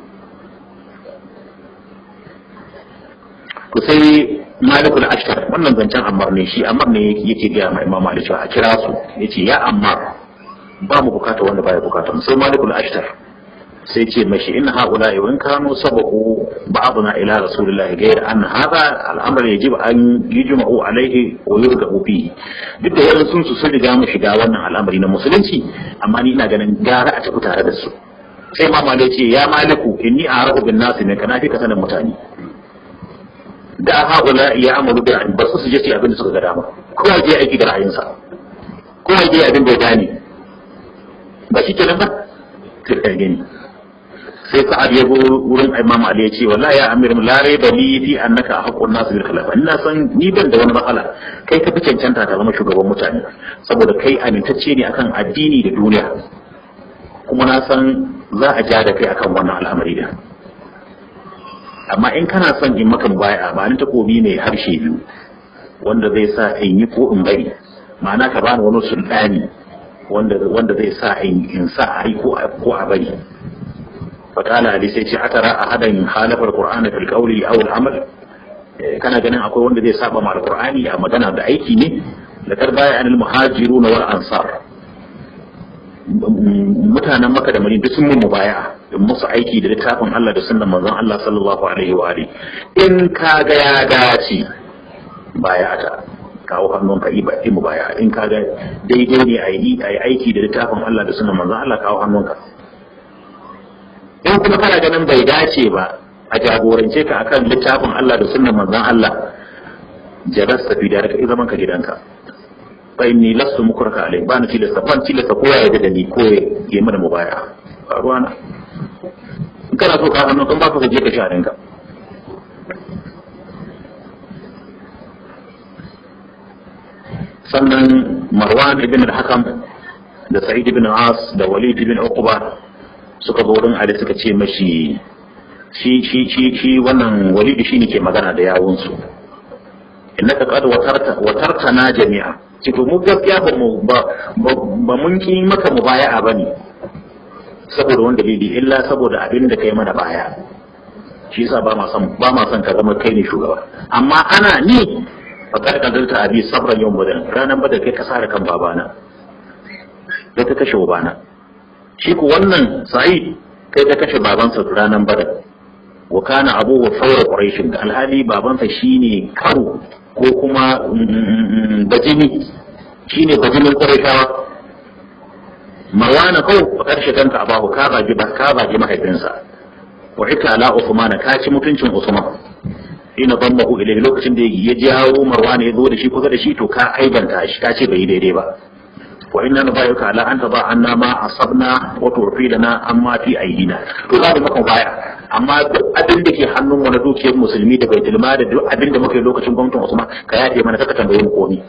to sai malikul ashtar wannan zancen ammar ne shi ammar ne yake gaya ma imam malik a kira su yace ya ammar ba mu bukata wanda baya bukata sai malikul ashtar sai ce mashi in haula in kanu sabaku ba'duna ila rasulillahi ghayr an hadha al'amr yajib an yujma'u alayhi wa yurga'u fihi duk da yaran sun su sun riga mu shiga wannan al'amari na musulunci amma ni ina ganin gara a tafi tare da su sai ma malai ce ya maliku inni a'rafu bin nasi ne kana fi ka sanin mutane da haula ya amalu bi ba su su je su abin da suka ga dama kowa je aiki da ra'ayinsa kowa je abin da ya gane ba shi kenan ba sai gani sai sa'ad ya wurin imam ali ya ce wallahi ya amir la raiba li fi annaka haqqun nas bil khilafa ina san ni ban da wani matsala kai ka fi cancanta ta zama shugaban mutane saboda kai amintacce ne akan addini da duniya kuma na san za a ja da kai akan wannan al'amari da amma in kana son in maka baya ba ni takobi mai harshe biyu wanda zai sa in yi ko in bari ma'ana ka bani wani sultani wanda wanda zai sa in sa a yi ko a bari fakala ali sai ce atara ahadan halafar qur'ana fil qawli aw al amal kana ganin akwai wanda zai saba ma alqur'ani a magana da aiki ne da karbaya anil muhajirun wal ansar mutanen maka da madina sun mun mubaya in musu aiki da littafin Allah da sunnan manzon Allah sallallahu alaihi wa alihi in ka ga ya dace baya ta kawo hannun ka iba mu baya in ka ga daidai ne a yi aiki da littafin Allah da sunnan manzon Allah kawo hannun ka in kuma kana ganin bai dace ba a jagorance ka akan littafin Allah da sunnan manzon Allah jarasta fi da ka zaman ka gidanka fa inni lastu mukraka alai ba na tilasta ban tilasta ko ya da ni ko ya yi mana mubaya ba ruwana in kana so ka hannu kan ba ka je ka sharin ka sannan marwan ibn al-hakam da sa'id ibn as da walid ibn uqba suka zo wurin Ali suka ce mashi shi shi shi shi wannan walidi shine ke magana da yawun su innaka qad watarta watartana jami'a ci to mu gaskiya ba mu ba ba mun ki maka mubaya'a bane saboda wanda dalili illa saboda abin da kai mana baya shi yasa ba ma son ba ma son ka zama kai ne shugaba amma ana ni fakar kadarta abi sabran yawm badan ranan bada kai ka sare kan babana da ta kashe babana shi ku wannan sa'id kai ka kashe babansa ranar badar wa kana abu wa faura quraishin alhali babansa shine karo ko kuma bajini shine bajinin quraishawa marwana kau ba karshe kanka abahu ka baji ba ka baji mahaifinsa wa ita ala usman ka ci mutuncin usman ina dammahu ilayhi lokacin da ya jawo marwana ya zo da shi kusa da shi to ka aibanta shi ka ce bai daidai ba wa inna nubayuka ala an taba anna ma asabna wa turfi lana amma fi aidina to za mu maka baya amma duk abin da ke hannun mu na dukiyar musulmi da baitul mal da duk abin da muke lokacin gwamnatin Usman ka yafe mana saka tambaye mu komi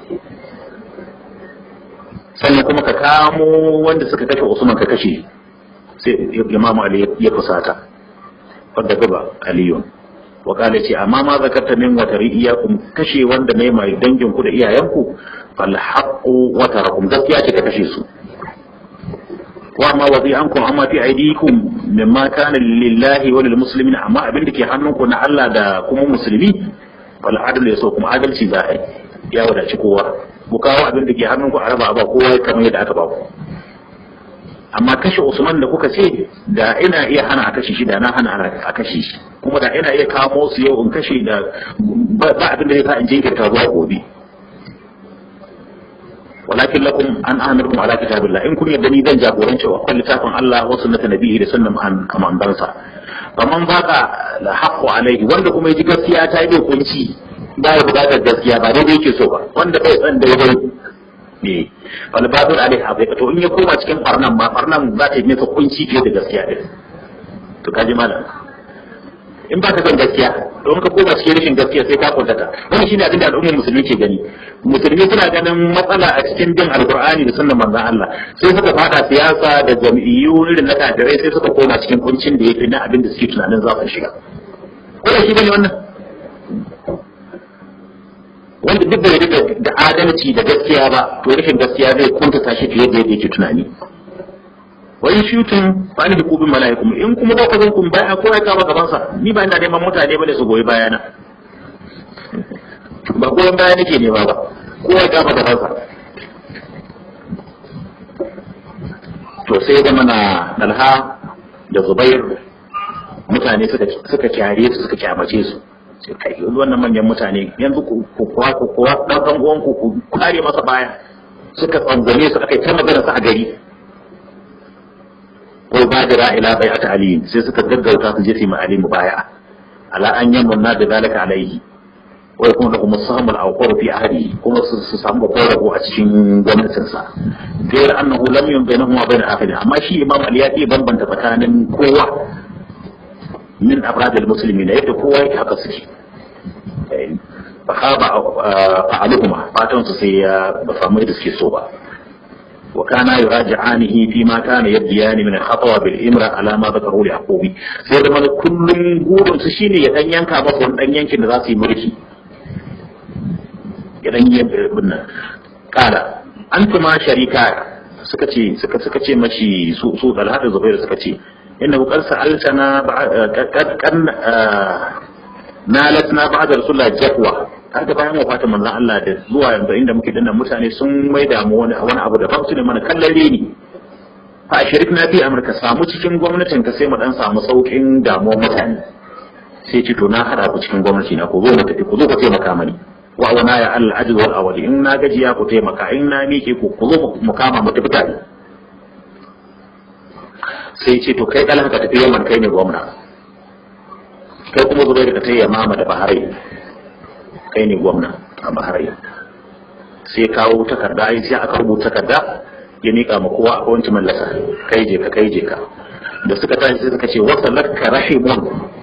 sannan kuma ka kamo wanda suka kashe Usman ka kashe sai Imam Ali ya fusata wadda gaba Aliyu wa kala ce amma ma zakarta min wa tari'iyakum kashe wanda ne mai dangin ku da iyayenku fal haqqu wa tarakum gaskiya ce ka kashe su wa ma wadi ankum amma fi aidikum mimma kana lillahi wa lil muslimin amma abin da ke hannunku na Allah da kuma musulmi fal adl yaso kuma adalci za a ya wadaci kowa ku kawo abin da ke hannunku a raba ba kowa kamar yadda aka ba ku amma kashe Usman da kuka ce da ina iya hana a kashe shi da na hana a kashe shi kuma da ina iya kamo su yau in kashe da ba abin da zai sa in jinkirta zuwa gobe walakin lakum an amirkum ala kitabillah in kun yadda ni zan jagoranci wa kan littafin Allah wa sunnata nabihi da sunnan amandansa faman baka la haqqu alaihi wanda kuma yaji gaskiya ta yi kunci ba ya bukatar gaskiya ba daidai yake so ba wanda bai san daidai ne wal babu alaihi haqiqa to in ya koma cikin farnan ma farnan za ta yi masa kunci fiye da gaskiya din to kaji malam in ba ka san gaskiya don ka koma cikin rashin gaskiya sai ka kuntata wannan shine abin da al'ummar musulmi ke gani musulmi suna ganin matsala a cikin bin alqur'ani da sunnan manzon Allah sai suka fada siyasa da jam'iyyu irin na kafirai sai suka koma cikin kuncin da yake na abin da suke tunanin za su shiga ko da shi bane wannan wanda duk da rika da adalci da gaskiya ba to rashin gaskiya zai kuntata shi fiye da yadda yake tunani wa in shutun fa ni kubin malaikum in kuma ba ku zan kun baya ko ya kama gaban sa ni ba ina neman mutane bane su goyi bayana ba goyon baya nake nema ba ko ya kama gaban sa to sai da mana dalha da zubair mutane suka suka kyare su suka kyamace su sai kai wannan manyan mutane yanzu ku kuwa ku kuwa dan dan uwan ku ku kare masa baya suka tsangame su aka yi ta magana su a gari ko badira ila bai'at ali sai suka gaggauta su je su yi ali mubaya'a ala an yamunna da zalika alaihi wa yakun lahum as-sahmul awqar fi ahli kuma su samu babban rabo a cikin gwamnatin sa gairar annahu lam yun bainahum wa bain akhiri amma shi imam ali ya ce bambanta tsakanin kowa min afrad al-muslimin yadda kowa yake haka suke fa khaba fa'aluhuma fatan su sai ya ba samu da suke so ba وكان يراجعانه فيما كان يبديان من الخطوة بالإمرة على ما ذكره لعقوب sai da mana kullum burin su shine ya dan yanka masa wani dan yankin da za su yi mulki ya dan yi binna kala antuma sharika suka ce suka suka ce mashi su su Talha da Zubair suka ce inna qad sa'altana kan nalatna ba'da rasulullah jafwa kaga bayan wafatin manzon Allah da zuwa yanzu inda muke dinnan mutane sun mai damu wani wani abu da ba su ne mana kallare ne fa shirik na fi amurka samu cikin gwamnatin ka sai mu dan samu saukin damuwar mutane sai ce to na hada ku cikin gwamnati na ku zo mu tafi ku zo ku taimaka mani wa wana ya Allah ajr wal awali in na gajiya ku taimaka in na mike ku ku zo mu kama mu tafi tare sai ce to kai dalaka ka tafi yaman kai ne gwamna kai kuma zo ka tayi mama da bahari kai ne gwamna a bahrain sai kawo takarda ai sai aka rubuta takarda ya mika ma kowa a wancan mallaka kai je ka kai je ka da suka tashi sai suka ce wasa lakka rahimun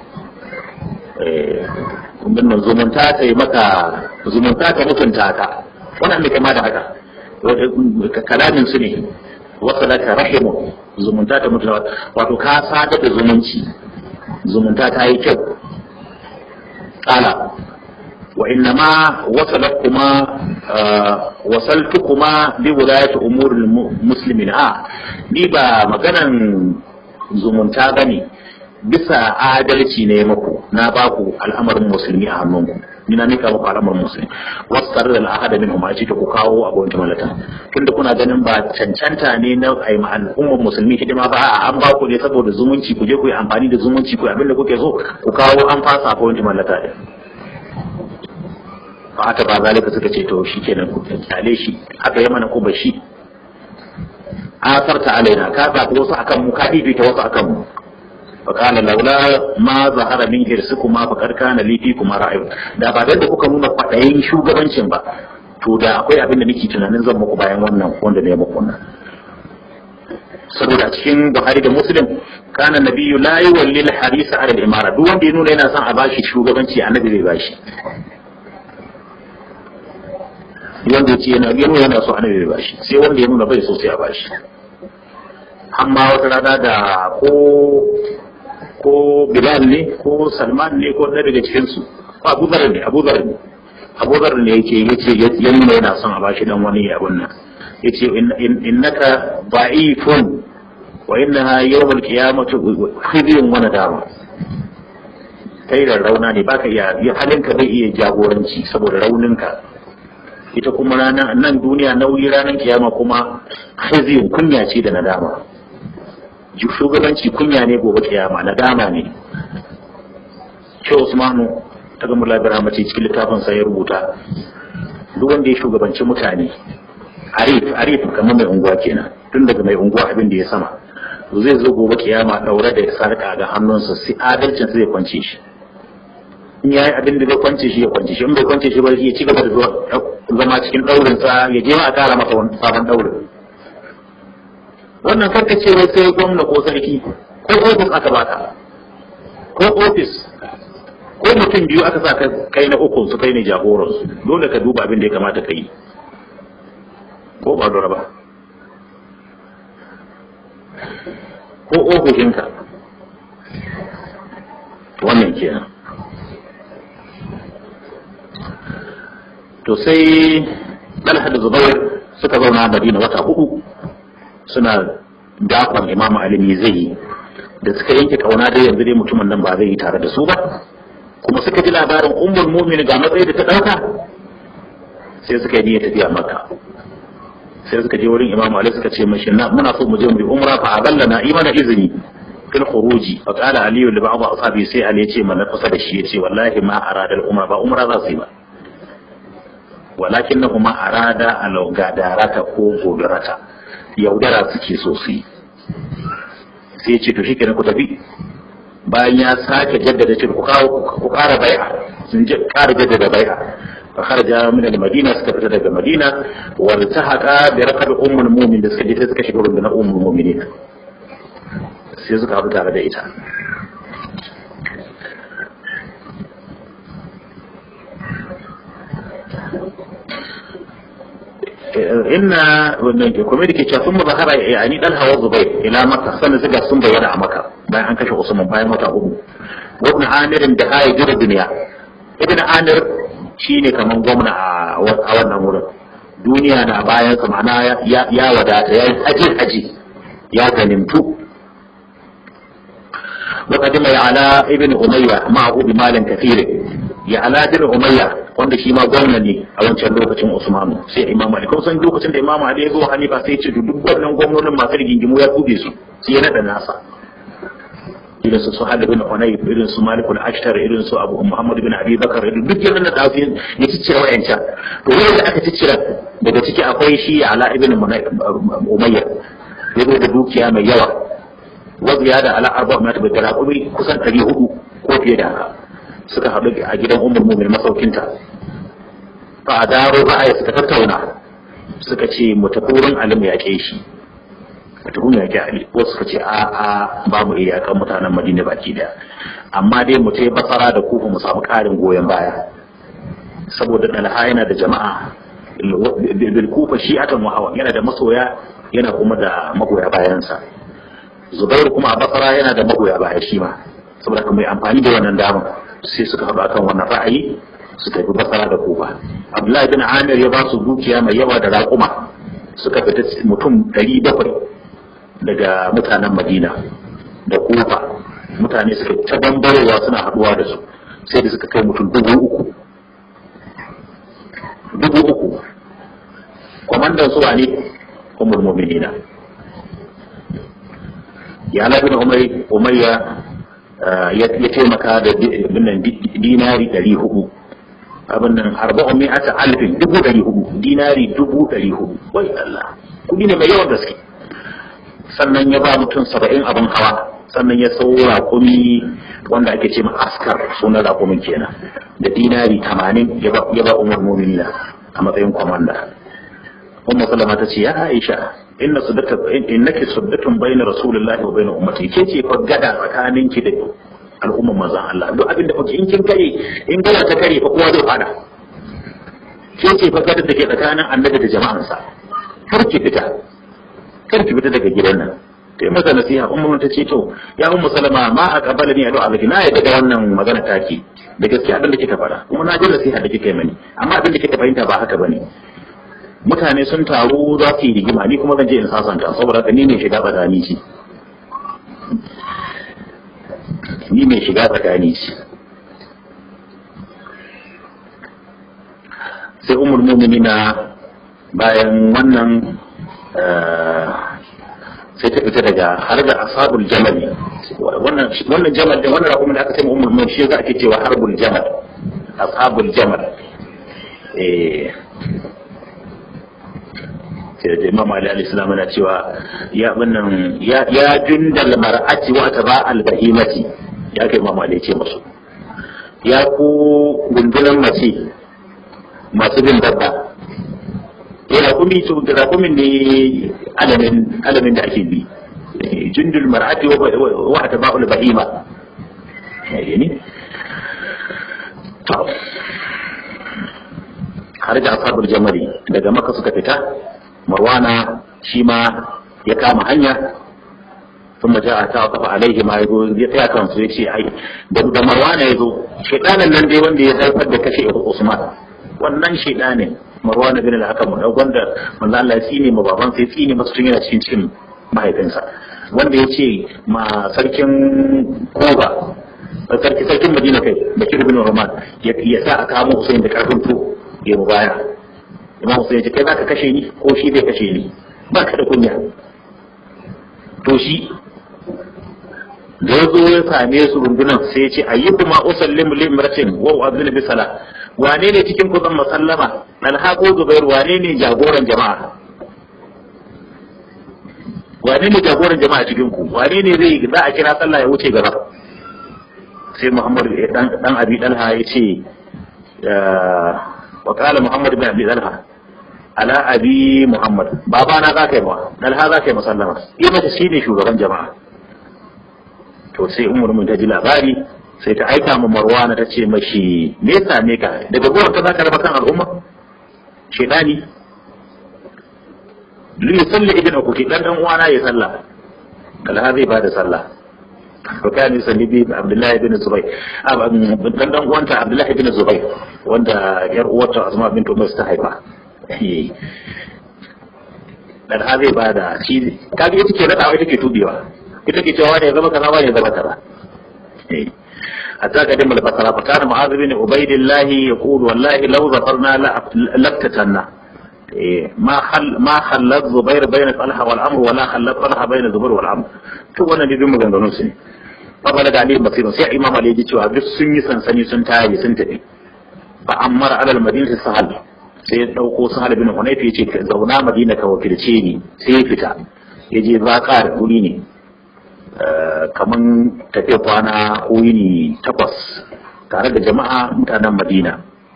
eh nan zumunta ta yi maka zumunta ta mutunta ka wannan mai kama da haka kalamin su ne wasa lakka rahimun zumunta ta mutunta wato ka sadar da zumunci zumunta ta yi kyau kala وإنما وصلتكما آه وصلتكما بولاية أمور المسلمين آه ni ba maganan zumunta bane bisa adalci ne maku na ba ku al'amarin musulmi a hannunku ni na nika muku al'amarin musulmi wasu tare da al'ahada min umarci ta ku kawo a gwamnati malata tunda kuna ganin ba cancanta ne na ai ma al'ummar musulmi hidima ba a an ba ku ne saboda zumunci ku je ku yi amfani da zumunci ku abin da kuke so ku kawo an fasa a gwamnati malata din ba haka ba zalika suka ce to shi kenan ku kyale shi haka ya mana ko ba shi asarta alaina ka zaɓi wasu akan mu ka fifita wasu akan mu fa qala laula ma zahara min hirsukuma fa qad kana li kuma ra'ayu da ba da kuka nuna kwadayin shugabancin ba to da akwai abin da nake tunanin zan muku bayan wannan wanda ne muku wannan saboda cikin Buhari da Muslim kana nabiyyu la yuwalli al-harisa ala al-imara duk wanda ya nuna yana son a bashi shugabanci annabi bai bashi wanda ya ce yana gano yana so annabi bai bashi sai wanda ya nuna bai so sai a bashi amma wata rana da ko ko Bilal ne ko Salman ne ko ɗaya daga cikin su Abu Dharr ne Abu Dharr ne Abu Dharr ne yake yace ya nuna yana son a bashi dan wani abun nan yace innaka da'ifun wa innaha yawm al-qiyamati khizyun wa nadama kai da rauna ne baka iya halinka bai iya jagoranci saboda rauninka ita kuma ranar nan duniya nauyi ranar kiyama kuma khizyun kunya ce da nadama shugabanci kunya ne gobe kiyama nadama ne shi Usmanu ta gama labira mace cikin littafin sa ya rubuta duk wanda ya shugabanci mutane arif arif kamar mai unguwa kenan tun daga mai unguwa abin da ya sama to zai zo gobe kiyama daure da sarka ga hannunsa sai adalcin sai ya kwance shi in yayi abin da zai kwance shi ya kwance shi in bai kwance shi ba ya ci gaba da zama cikin daurin sa ya je ma a kara masa wani sabon daurin wannan karkace wai sai gwamna ko sarki ko ofis aka baka ko ofis ko mutum biyu aka sa kai na uku su kai ne jagoran su dole ka duba abin da ya kamata ka yi ko ba dora ba ko ofishinka wannan kenan to sai dalha da zubair suka zauna a madina wata hudu suna dakon imamu alimi zai yi da suka yanke kauna dai yanzu dai mutumin nan ba zai yi tare da su ba kuma suka ji labarin ummul mu'min ga matsayi da ta dauka sai suka yi niyyar tafiya makka sai suka je wurin imamu ali suka ce mashi na muna so mu je mu yi umra fa aballana imana izini fil khuruji fa qala ali li ba'd ashabi sai ali ya ce mana kusa da shi ya ce wallahi ma arada al umra ba umra za su yi ba walakinnahuma arada al gadarata ko godarata yaudara suke so su yi sai ya ce to shikenan ku tafi bayan ya sake jaddada ce ku kawo ku kara bai'a sun kara jaddada bai'a fa kharaja min al-madina suka fita daga madina wa tahaqa bi raqab ummul mu'min da suka je suka shiga rundunar ummul mu'minin sai suka haɗu tare da ita inna wannan kuma da ke cewa sun mazahara yani dan hawa zubai ila maka sannan suka sun bayyana a maka bayan an kashe usman bayan wata uku wa ibn amir da kai jira duniya ibn amir shine kaman gwamna a wannan wurin duniya na bayan sa ma'ana ya wadata ya haji haji ya ganimtu وقدم على ابن أمية معه بمال كثير ya ala bin umayya wanda shi ma gwamna ne a wancan lokacin usmanu sai imam ali kuma san lokacin da imam ali ya zo hanifa sai ya ce duk wannan gwamnonin masu rigingimu ya tube su sai ya nada nasa irin su suhad bin hunayf irin su malik al-ashtar irin su abu muhammad bin abi bakar irin duk yana da su ya ciccire wayancan to wanda aka ciccire daga ciki akwai shi ala ibn umayya ya zo da dukiya mai yawa wa ziyada ala arba ma tabi da kusan 400 ko fiye da haka suka haɗu a gidan umar mumin masaukinta fa a daro ra'ayi suka tattauna suka ce mu tafi wurin alim ya ke shi mu tafi mu yaƙi ali wasu suka ce a a ba mu iya yaƙan mutanen madina baki daya amma dai mu tai basara da kufa mu samu ƙarin goyon baya saboda dalha yana da jama'a bil kufa shi'atan wa hawa yana da masoya yana kuma da magoya bayansa zubairu kuma a basara yana da magoya baya shi ma saboda kuma mai amfani da wannan damar sai suka haɗu akan wannan ra'ayi su tafi basara da kufa abdullahi bin amir ya ba su dukiya mai yawa da raƙuma suka fita mutum ɗari bakwai daga mutanen madina da kufa mutane suka ta bambarewa suna haɗuwa da su sai da suka kai mutum dubu uku dubu uku kwamandan su ne umar muminina ya labin umayya ya taimaka da dinari ɗari hudu abin nan arba'un mi'ata alfin dubu ɗari hudu dinari dubu ɗari hudu wai Allah kudi ne mai yawan gaske sannan ya ba mutum saba'in abin hawa sannan ya sau raƙumi wanda ake ce askar sunan raƙumin kenan da dinari tamanin ya ba umar muminina a matsayin kwamanda umma sallama ta ce ya aisha inna suddata innaki suddatun bayna rasulillahi wa bayna ummati ke ce fa gada tsakaninki da al'ummar manzon Allah duk abinda kuke in kin kare in gada ta kare fa kowa zai fada ke ce fa gada da ke tsakanin annabi da jama'ansa kar ki fita kar ki fita daga gidan nan sai masa nasiha ummu ta ce to ya ummu salama ma a kabala ni ado alaki na yadda da wannan magana take da gaskiya abin da kika faɗa kuma na ji nasiha da kika yi mani amma abin da kika fahimta ba haka bane mutane sun taru za su yi rigima ni kuma zan je in sasanta saboda haka ni ne shiga tsakani ce ni mai shiga tsakani ce sai umar muminina bayan wannan sai ta fita daga har da asabul jamal wannan wannan jamal da wannan rakumin da aka sai umar mumin shi za ake cewa harbul jamal ashabul jamal eh da imam ali al-islam na cewa ya wannan ya ya jundal mar'ati wa taba al-bahimati ya kai imam ali ce musu ya ku gundunan mace masu bin dabba ya kumi to da kumin ne alamin alamin da ake bi jundul mar'ati wa taba al-bahima yani to har da ashabul jamari daga maka suka fita marwana shi ma ya kama hanya sun maja a ta kafa alaihi ma ya zo ya tsaya kansu ya ce ai da da marwana ya zo shaidanin nan dai wanda ya haifar da kashe usman wannan shaidanin marwana bin al-hakam da wanda manzo Allah ya tsine ma baban sai tsine masa tun yana cikin cikin mahaifinsa wanda ya ce ma sarkin koba sarki sarkin madina kai bakir bin roman ya sa a kamo Hussein da karfin to ya mu baya imam Hussein ya ce kai za ka kashe ni ko shi zai kashe ni ba ka da kunya to shi da ya zo ya same su rundunan sai ya ce ayyukuma usallimu limratin wa abdul bisala wane ne cikin ku zan masallama alhaqu zubair wane ne jagoran jama'a wane ne jagoran jama'a cikin ku wane ne zai za a kira sallah ya wuce gaba sai muhammad dan abi dalha ya ce wa kala muhammad bin abi dalha ala abi muhammad baba na za ka yi ma dalha za ka yi musallama yi mace shi ne shugaban jama'a to sai umar mun ta ji labari sai ta aika ma marwana ta ce mashi me ya same ka daga gurin ka za ka raba kan al'umma shedani li salli ibn ukuki dan dan uwana ya sallah dalha zai bada sallah وكان يصلي به عبد الله بن الزبير dan dan uwanta Abdullahi bin Zubair wanda yar uwarta Asma bint Umar ta haifa dan ha zai bada shi kaga ita ke nada ita ke tubewa ita ke cewa ne zama kaza ne zama kaza حتى قدم البصره فكان معاذ بن عبيد الله يقول والله لو ظفرنا لفتتنا ما خل ما خلت زبير بين طلحه والامر ولا خلت طلحه بين زبير والامر to wannan ne duk maganganun su ne fabala da alayhi basirun sai imam ali ya cewa duk sun yi sansani sun tayi sun tafi fa ammar alal madinati sahal sai ya dauko sahal bin hunayf ya ce zauna madina ka wakilce ni sai ya fita ya je zaka da guri ne kaman tafiya kwana ne takwas tare da jama'a mutanen madina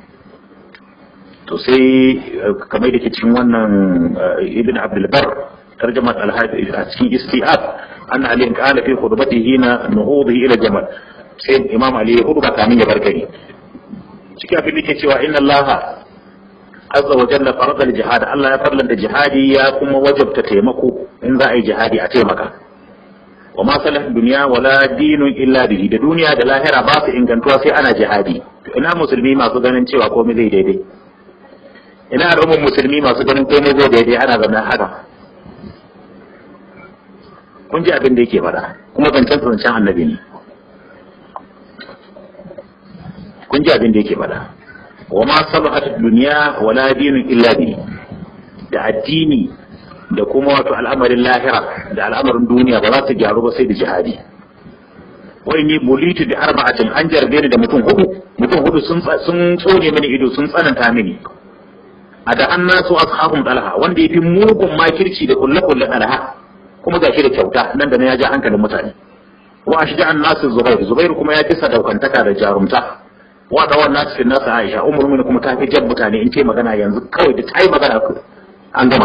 to sai kamar da ke cikin wannan ibn abdulbar tarjamar alhaji a cikin istiab an ali kana fi khutbatihi na nuhudihi ila jamal sai imam ali ya khutba kamin ya barkari cikin abin da ke cewa inna allah azza wa jalla farada al-jihad Allah ya farlanta jihadi ya kuma wajabta taimako in za a yi jihadi a taimaka wa ma salah dunya wala dinun illa bihi da duniya da lahira ba su ingantuwa sai ana jihadi to ina musulmi masu ganin cewa komai zai daidai ina al'ummar musulmi masu ganin komai zai daidai ana zama haka kun ji abin da yake faɗa kuma zancen zancen annabi ne kun ji abin da yake faɗa wa ma salahat dunya wala dinun illa bihi da addini da kuma wato al'amarin lahira da al'amarin duniya ba za su gyaru ba sai da jihadi wai ni bulitu da arba'atin an jarbe ni da mutum hudu mutum hudu sun sun tsone mini ido sun tsananta mini a da an nasu ashabun dalha wanda yafi mugun makirci da kulle kulle dalha kuma ga shi da kyauta nan da na ya ja hankalin mutane wa ashja an nasu zubair zubair kuma ya kisa daukantaka da jarumta wa da wannan nasu nasu aisha umar mun kuma ta fi jan mutane in ce magana yanzu kawai da ta yi magana an gama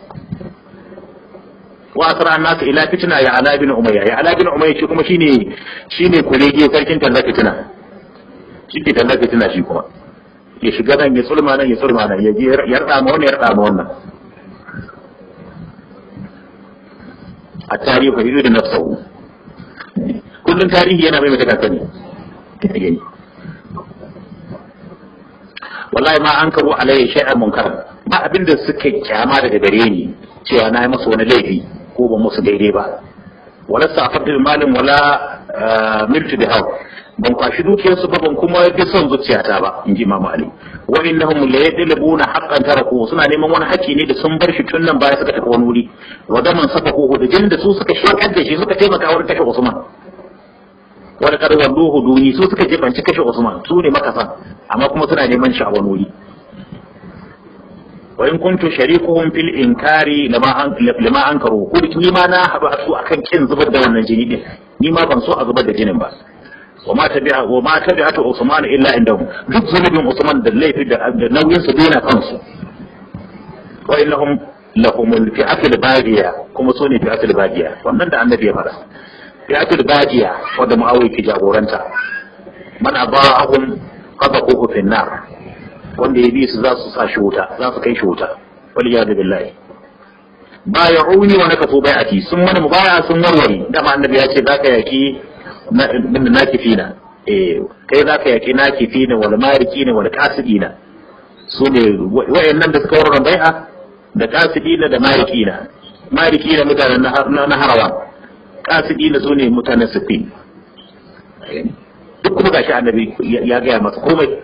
wa asra nasu ila fitna ya ala bin umayya ya ala bin umayya shi kuma shine shine kurege sarkin talla fitina shi ke talla fitina shi kuma ya shiga nan ya tsulma nan ya tsulma nan ya je ya rada ma wannan ya rada ma wannan a tarihi fa yudu nafsahu kullun tarihi yana mai mata sani wallahi ma an karo alayhi shay'an munkar ba abinda suka kyama daga gare ni cewa na yi masa wani laifi ko ba musu daidai ba wala sa'afatu malin wala mirtu da hau ban kwashi dukiyarsu ba ban kuma bi son zuciyata ba in ji Imam Ali wa innahum la yadlubuna haqqan taraku suna neman wani haƙƙi ne da sun bar shi tun nan baya suka tafi wani wuri wa daman safahu da jin da su suka shakar da shi suka taimaka wurin kashe Usman wani karwar duhu duni su suka jefanci kashe Usman su ne makasan amma kuma suna neman shi a wani wuri wa in kuntu sharikuhum fil inkari lama an lama ankaru ko ni ma na haɗu a su akan kin zubar da wannan jini din ni ma ban so a zubar da jinin ba wa ma tabi'a wa ma tabi'atu usman illa indahum duk zunubin usman da laifi da nauyin su dena kansu wa innahum lahumul fi'atul baghiya kuma so ne fi'atul baghiya wannan da annabi ya fara fi'atul baghiya wanda muawiya ke jagoranta man aba'ahum qadaquhu fi nar wanda ya bi su za su sa shi wuta za su kai shi wuta wal iyadu billahi bay'uni wa nakafu bai'ati sun mana mubaya sun warware dama annabi ya ce zaka yaki min nakifina eh kai zaka yaki nakifina wal marikina wal qasidina su ne wayannan da suka warware bai'a da qasidina da marikina marikina mutanen na harawa qasidina su ne mutanen sifin duk kuma gashi annabi ya gaya masa komai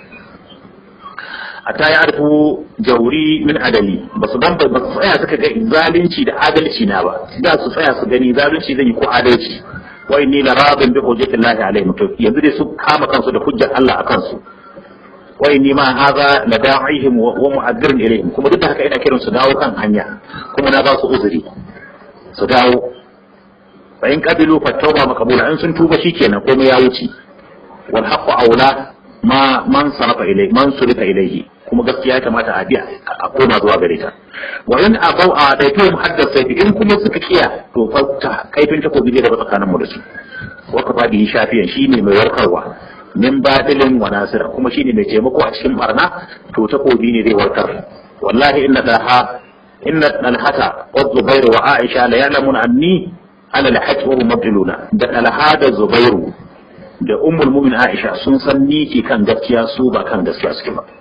hatta ya arfu jauri min adali ba su dan ba su tsaya suka ga zalunci da adalci na ba da su tsaya su gani zalunci zan yi ko adalci wa inni la radin bi hujjati llahi alaihim to yanzu dai su kama kansu da hujjar Allah akan su wa inni ma hadha la da'ihim wa mu'addirin ilaihim kuma duk da haka ina kiran su dawo kan hanya kuma na ba su uzuri su dawo fa in qabilu fa tawba maqbula in sun tuba shikenan komai ya wuce wal haqqu aula ma man sarafa ilai man surifa ilaihi kuma gaskiya ya kamata a biya a koma zuwa gare ta wa in abau a daito muhaddas sai in kuma suka kiya to fa kaifin takobi ne da tsakanin mu da su wa ka fadi shafiyan shine mai warkarwa min badilin wa nasira kuma shine mai taimako a cikin barna to takobi ne zai warkar wallahi inna daha inna alhata wa zubairu wa aisha la ya'lamun anni ala alhaqi wa mabdiluna da alhada zubairu da ummul mumin Aisha sun san ni ke kan gaskiya su ba kan gaskiya suke ba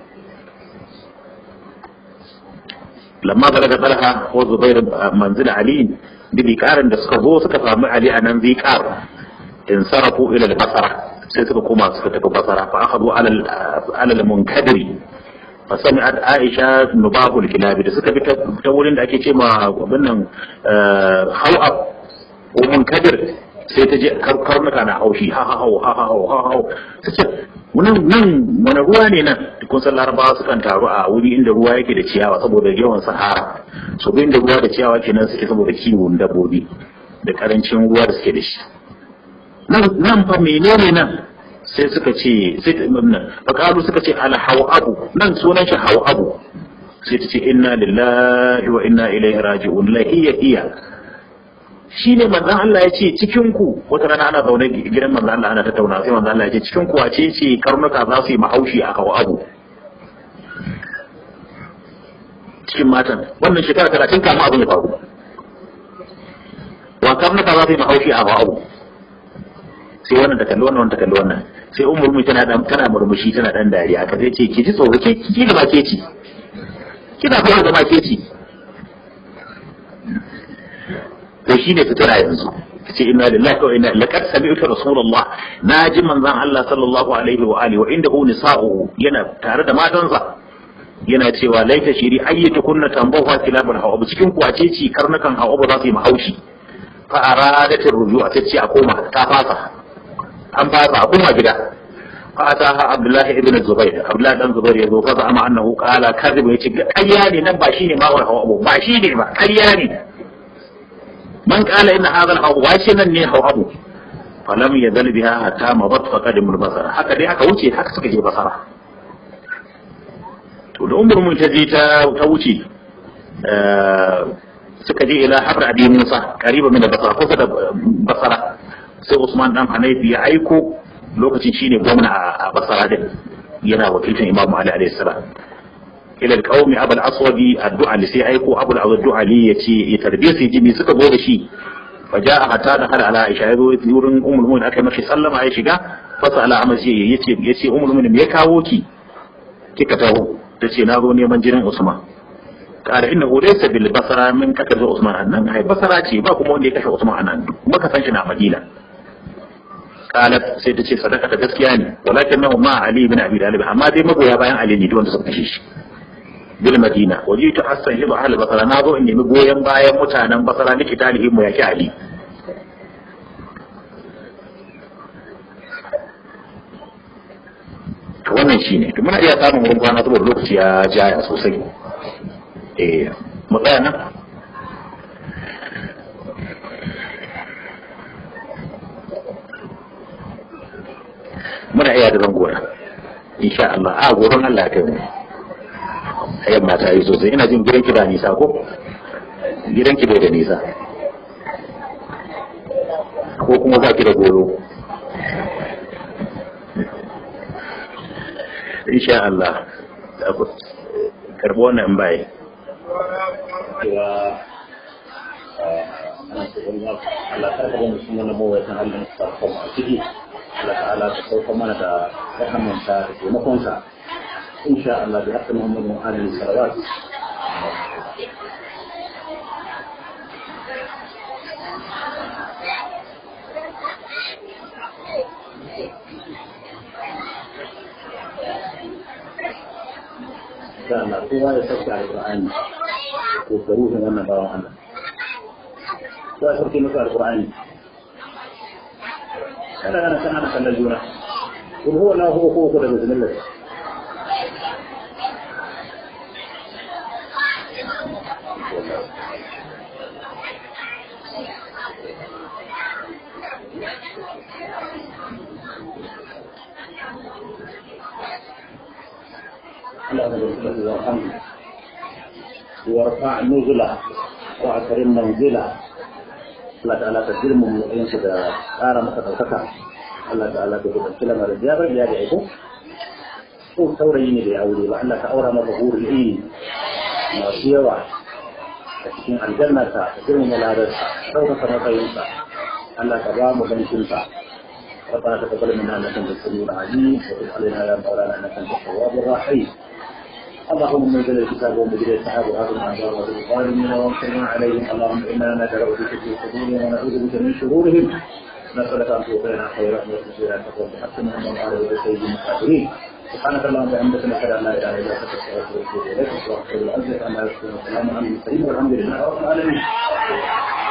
lamma balaga talha ko zubair manzil ali da bikarin da suka zo suka samu ali a nan zikar in sarafu ila al-basara sai suka koma suka tafi basara fa akhadu ala al-munkadiri fa sami'at aisha nubahul kilabi da suka bi ta wurin da ake ce ma wannan hawa ko munkadir sai ta je karnuka na haushi ha ha hau ha ha hau ha hau ta ce nan nan wani ruwa ne nan kun san larabawa sukan taru a wuri inda ruwa yake da ciyawa saboda yawan sahara so inda ruwa da ciyawa kenan suke saboda kiwon dabbobi da karancin ruwa da suke da shi nan fa menene nan sai suka ce sai fakalu suka ce ala abu nan sunan shi abu sai ta ce inna lillahi wa inna ilaihi raji'un la iya iya shi ne manzan Allah ya ce cikin ku wata rana ana zaune gidan manzan Allah ana tattauna sai manzan Allah ya ce cikin ku wace ce karnuka za su yi mahaushi a kawo abu cikin matan wannan shekara talatin kama abin ya faru wa karnuka za su yi mahaushi a kawo abu sai wannan ta kalli wannan wannan ta kalli wannan sai umar mu tana dan tana murmushi tana dan dariya ka sai ce ki ji tsoro ke ki ga ba ke ci kina fara da ma ke ci to shi ne fitina yanzu ce inna lillahi wa inna laqad sami'tu rasulullah naji manzon Allah sallallahu alaihi wa alihi wa indahu nisa'u yana tare da matansa yana cewa laita shiri ayyatu kunna tambahu kilabul hawa cikin kwace ci karnukan hawa ba za su yi mahaushi fa aradat ar-ruju'a tace a koma ta fasa an fasa a koma gida fa ataha abdullah ibn zubair abdullah dan zubair yazo fa zama annahu qala kadhib yace ƙarya ne nan ba shine mawar hawa ba shine ba ƙarya ne من قال إن هذا الحوض واشنا ني حوض فلم يزل بها حتى مضت فقدم البصر حتى دي aka wuce haka suka je basara to da umar mun ta je ta wuce suka je ila habra abi musa kariba min basara kusa da basara sai usman dan hanafi ya aiko lokacin shine gwamna a basara din yana wakilcin imam ali alaihi salam ila alqaumi abul aswadi addu'a li sai aiko abul addu'a li yace ya tarbiya sai jimi suka zo da shi fa jaa hatta da har ala aisha yazo wurin ummul mu'minin aka mashi sallama ya shiga fa sala amma sai yace yace ummul mu'minin me ya kawo ki kika taho tace na zo neman jinin usman kare inna laysa bil basara min kaka zo usman annan ai basara ce ba kuma wanda ya kashe usman annan kuma ka san shi na madina qalat sai ta ce sadaka ta gaskiya ne walakin nahu ma ali bin abi talib amma dai magoya bayan ali ne wanda suka kashe shi bil madina wajitu hasan hibu ahli basara na zo in nemi goyon bayan mutanen basara nake talibin mu yaki ali to wannan shine to muna iya samun wurin kwana saboda lokaci ya jaya sosai eh mu tsaya nan muna iya da zan gora insha Allah a goron Allah kai mu ayan mata yi sosai ina jin gidanki ba nisa ko gidanki bai da nisa ko kuma ba ki da goro insha Allah karbi wannan bai cewa ana cikin Allah ta kawo mutum wani mawaitan Allah ta kawo a ciki Allah ta'ala ta sauka mana da rahamansa da taimakonsa insha Allah bi haqqi Muhammadin alaihi salawat insha Allah kowa ya sauke alqur'ani ko garuhin wannan bawan Allah kowa ya sauke masa alqur'ani kada kana san ana kallon juna in huwa na huwa ko da bismillah الله نبارك وارحمه وارفع نزله واكرم منزله Allah ta'ala ta girma mu yansu da ƙara masa ɗaukaka Allah ta'ala ta gudan kila mara ya bari ya da aiko ko saurayi ne da ya aure ba Allah ta aura masa hurul ilmi masu yawa a cikin aljanna ta ta girma ladarsa ɗaukaka matsayinsa Allah ta ba mu ganshinsa ربنا تقبل منا انك انت السميع العليم وتب علينا يا مولانا انك انت التواب الرحيم اللهم منزل الكتاب ومجري السحاب وهذا الاعذار وهذا الظالمين وانصرنا عليهم اللهم انا ندعو بك في صدورهم ونعوذ بك من شرورهم نسالك ان توفينا خيرا وتجزينا تقوم بحق من وعلى يد سيد المقاتلين سبحانك اللهم وبحمدك نشهد ان لا اله الا انت نستغفرك ونتوب اليك واغفر العزه عما يصفون وسلام على المرسلين والحمد لله رب العالمين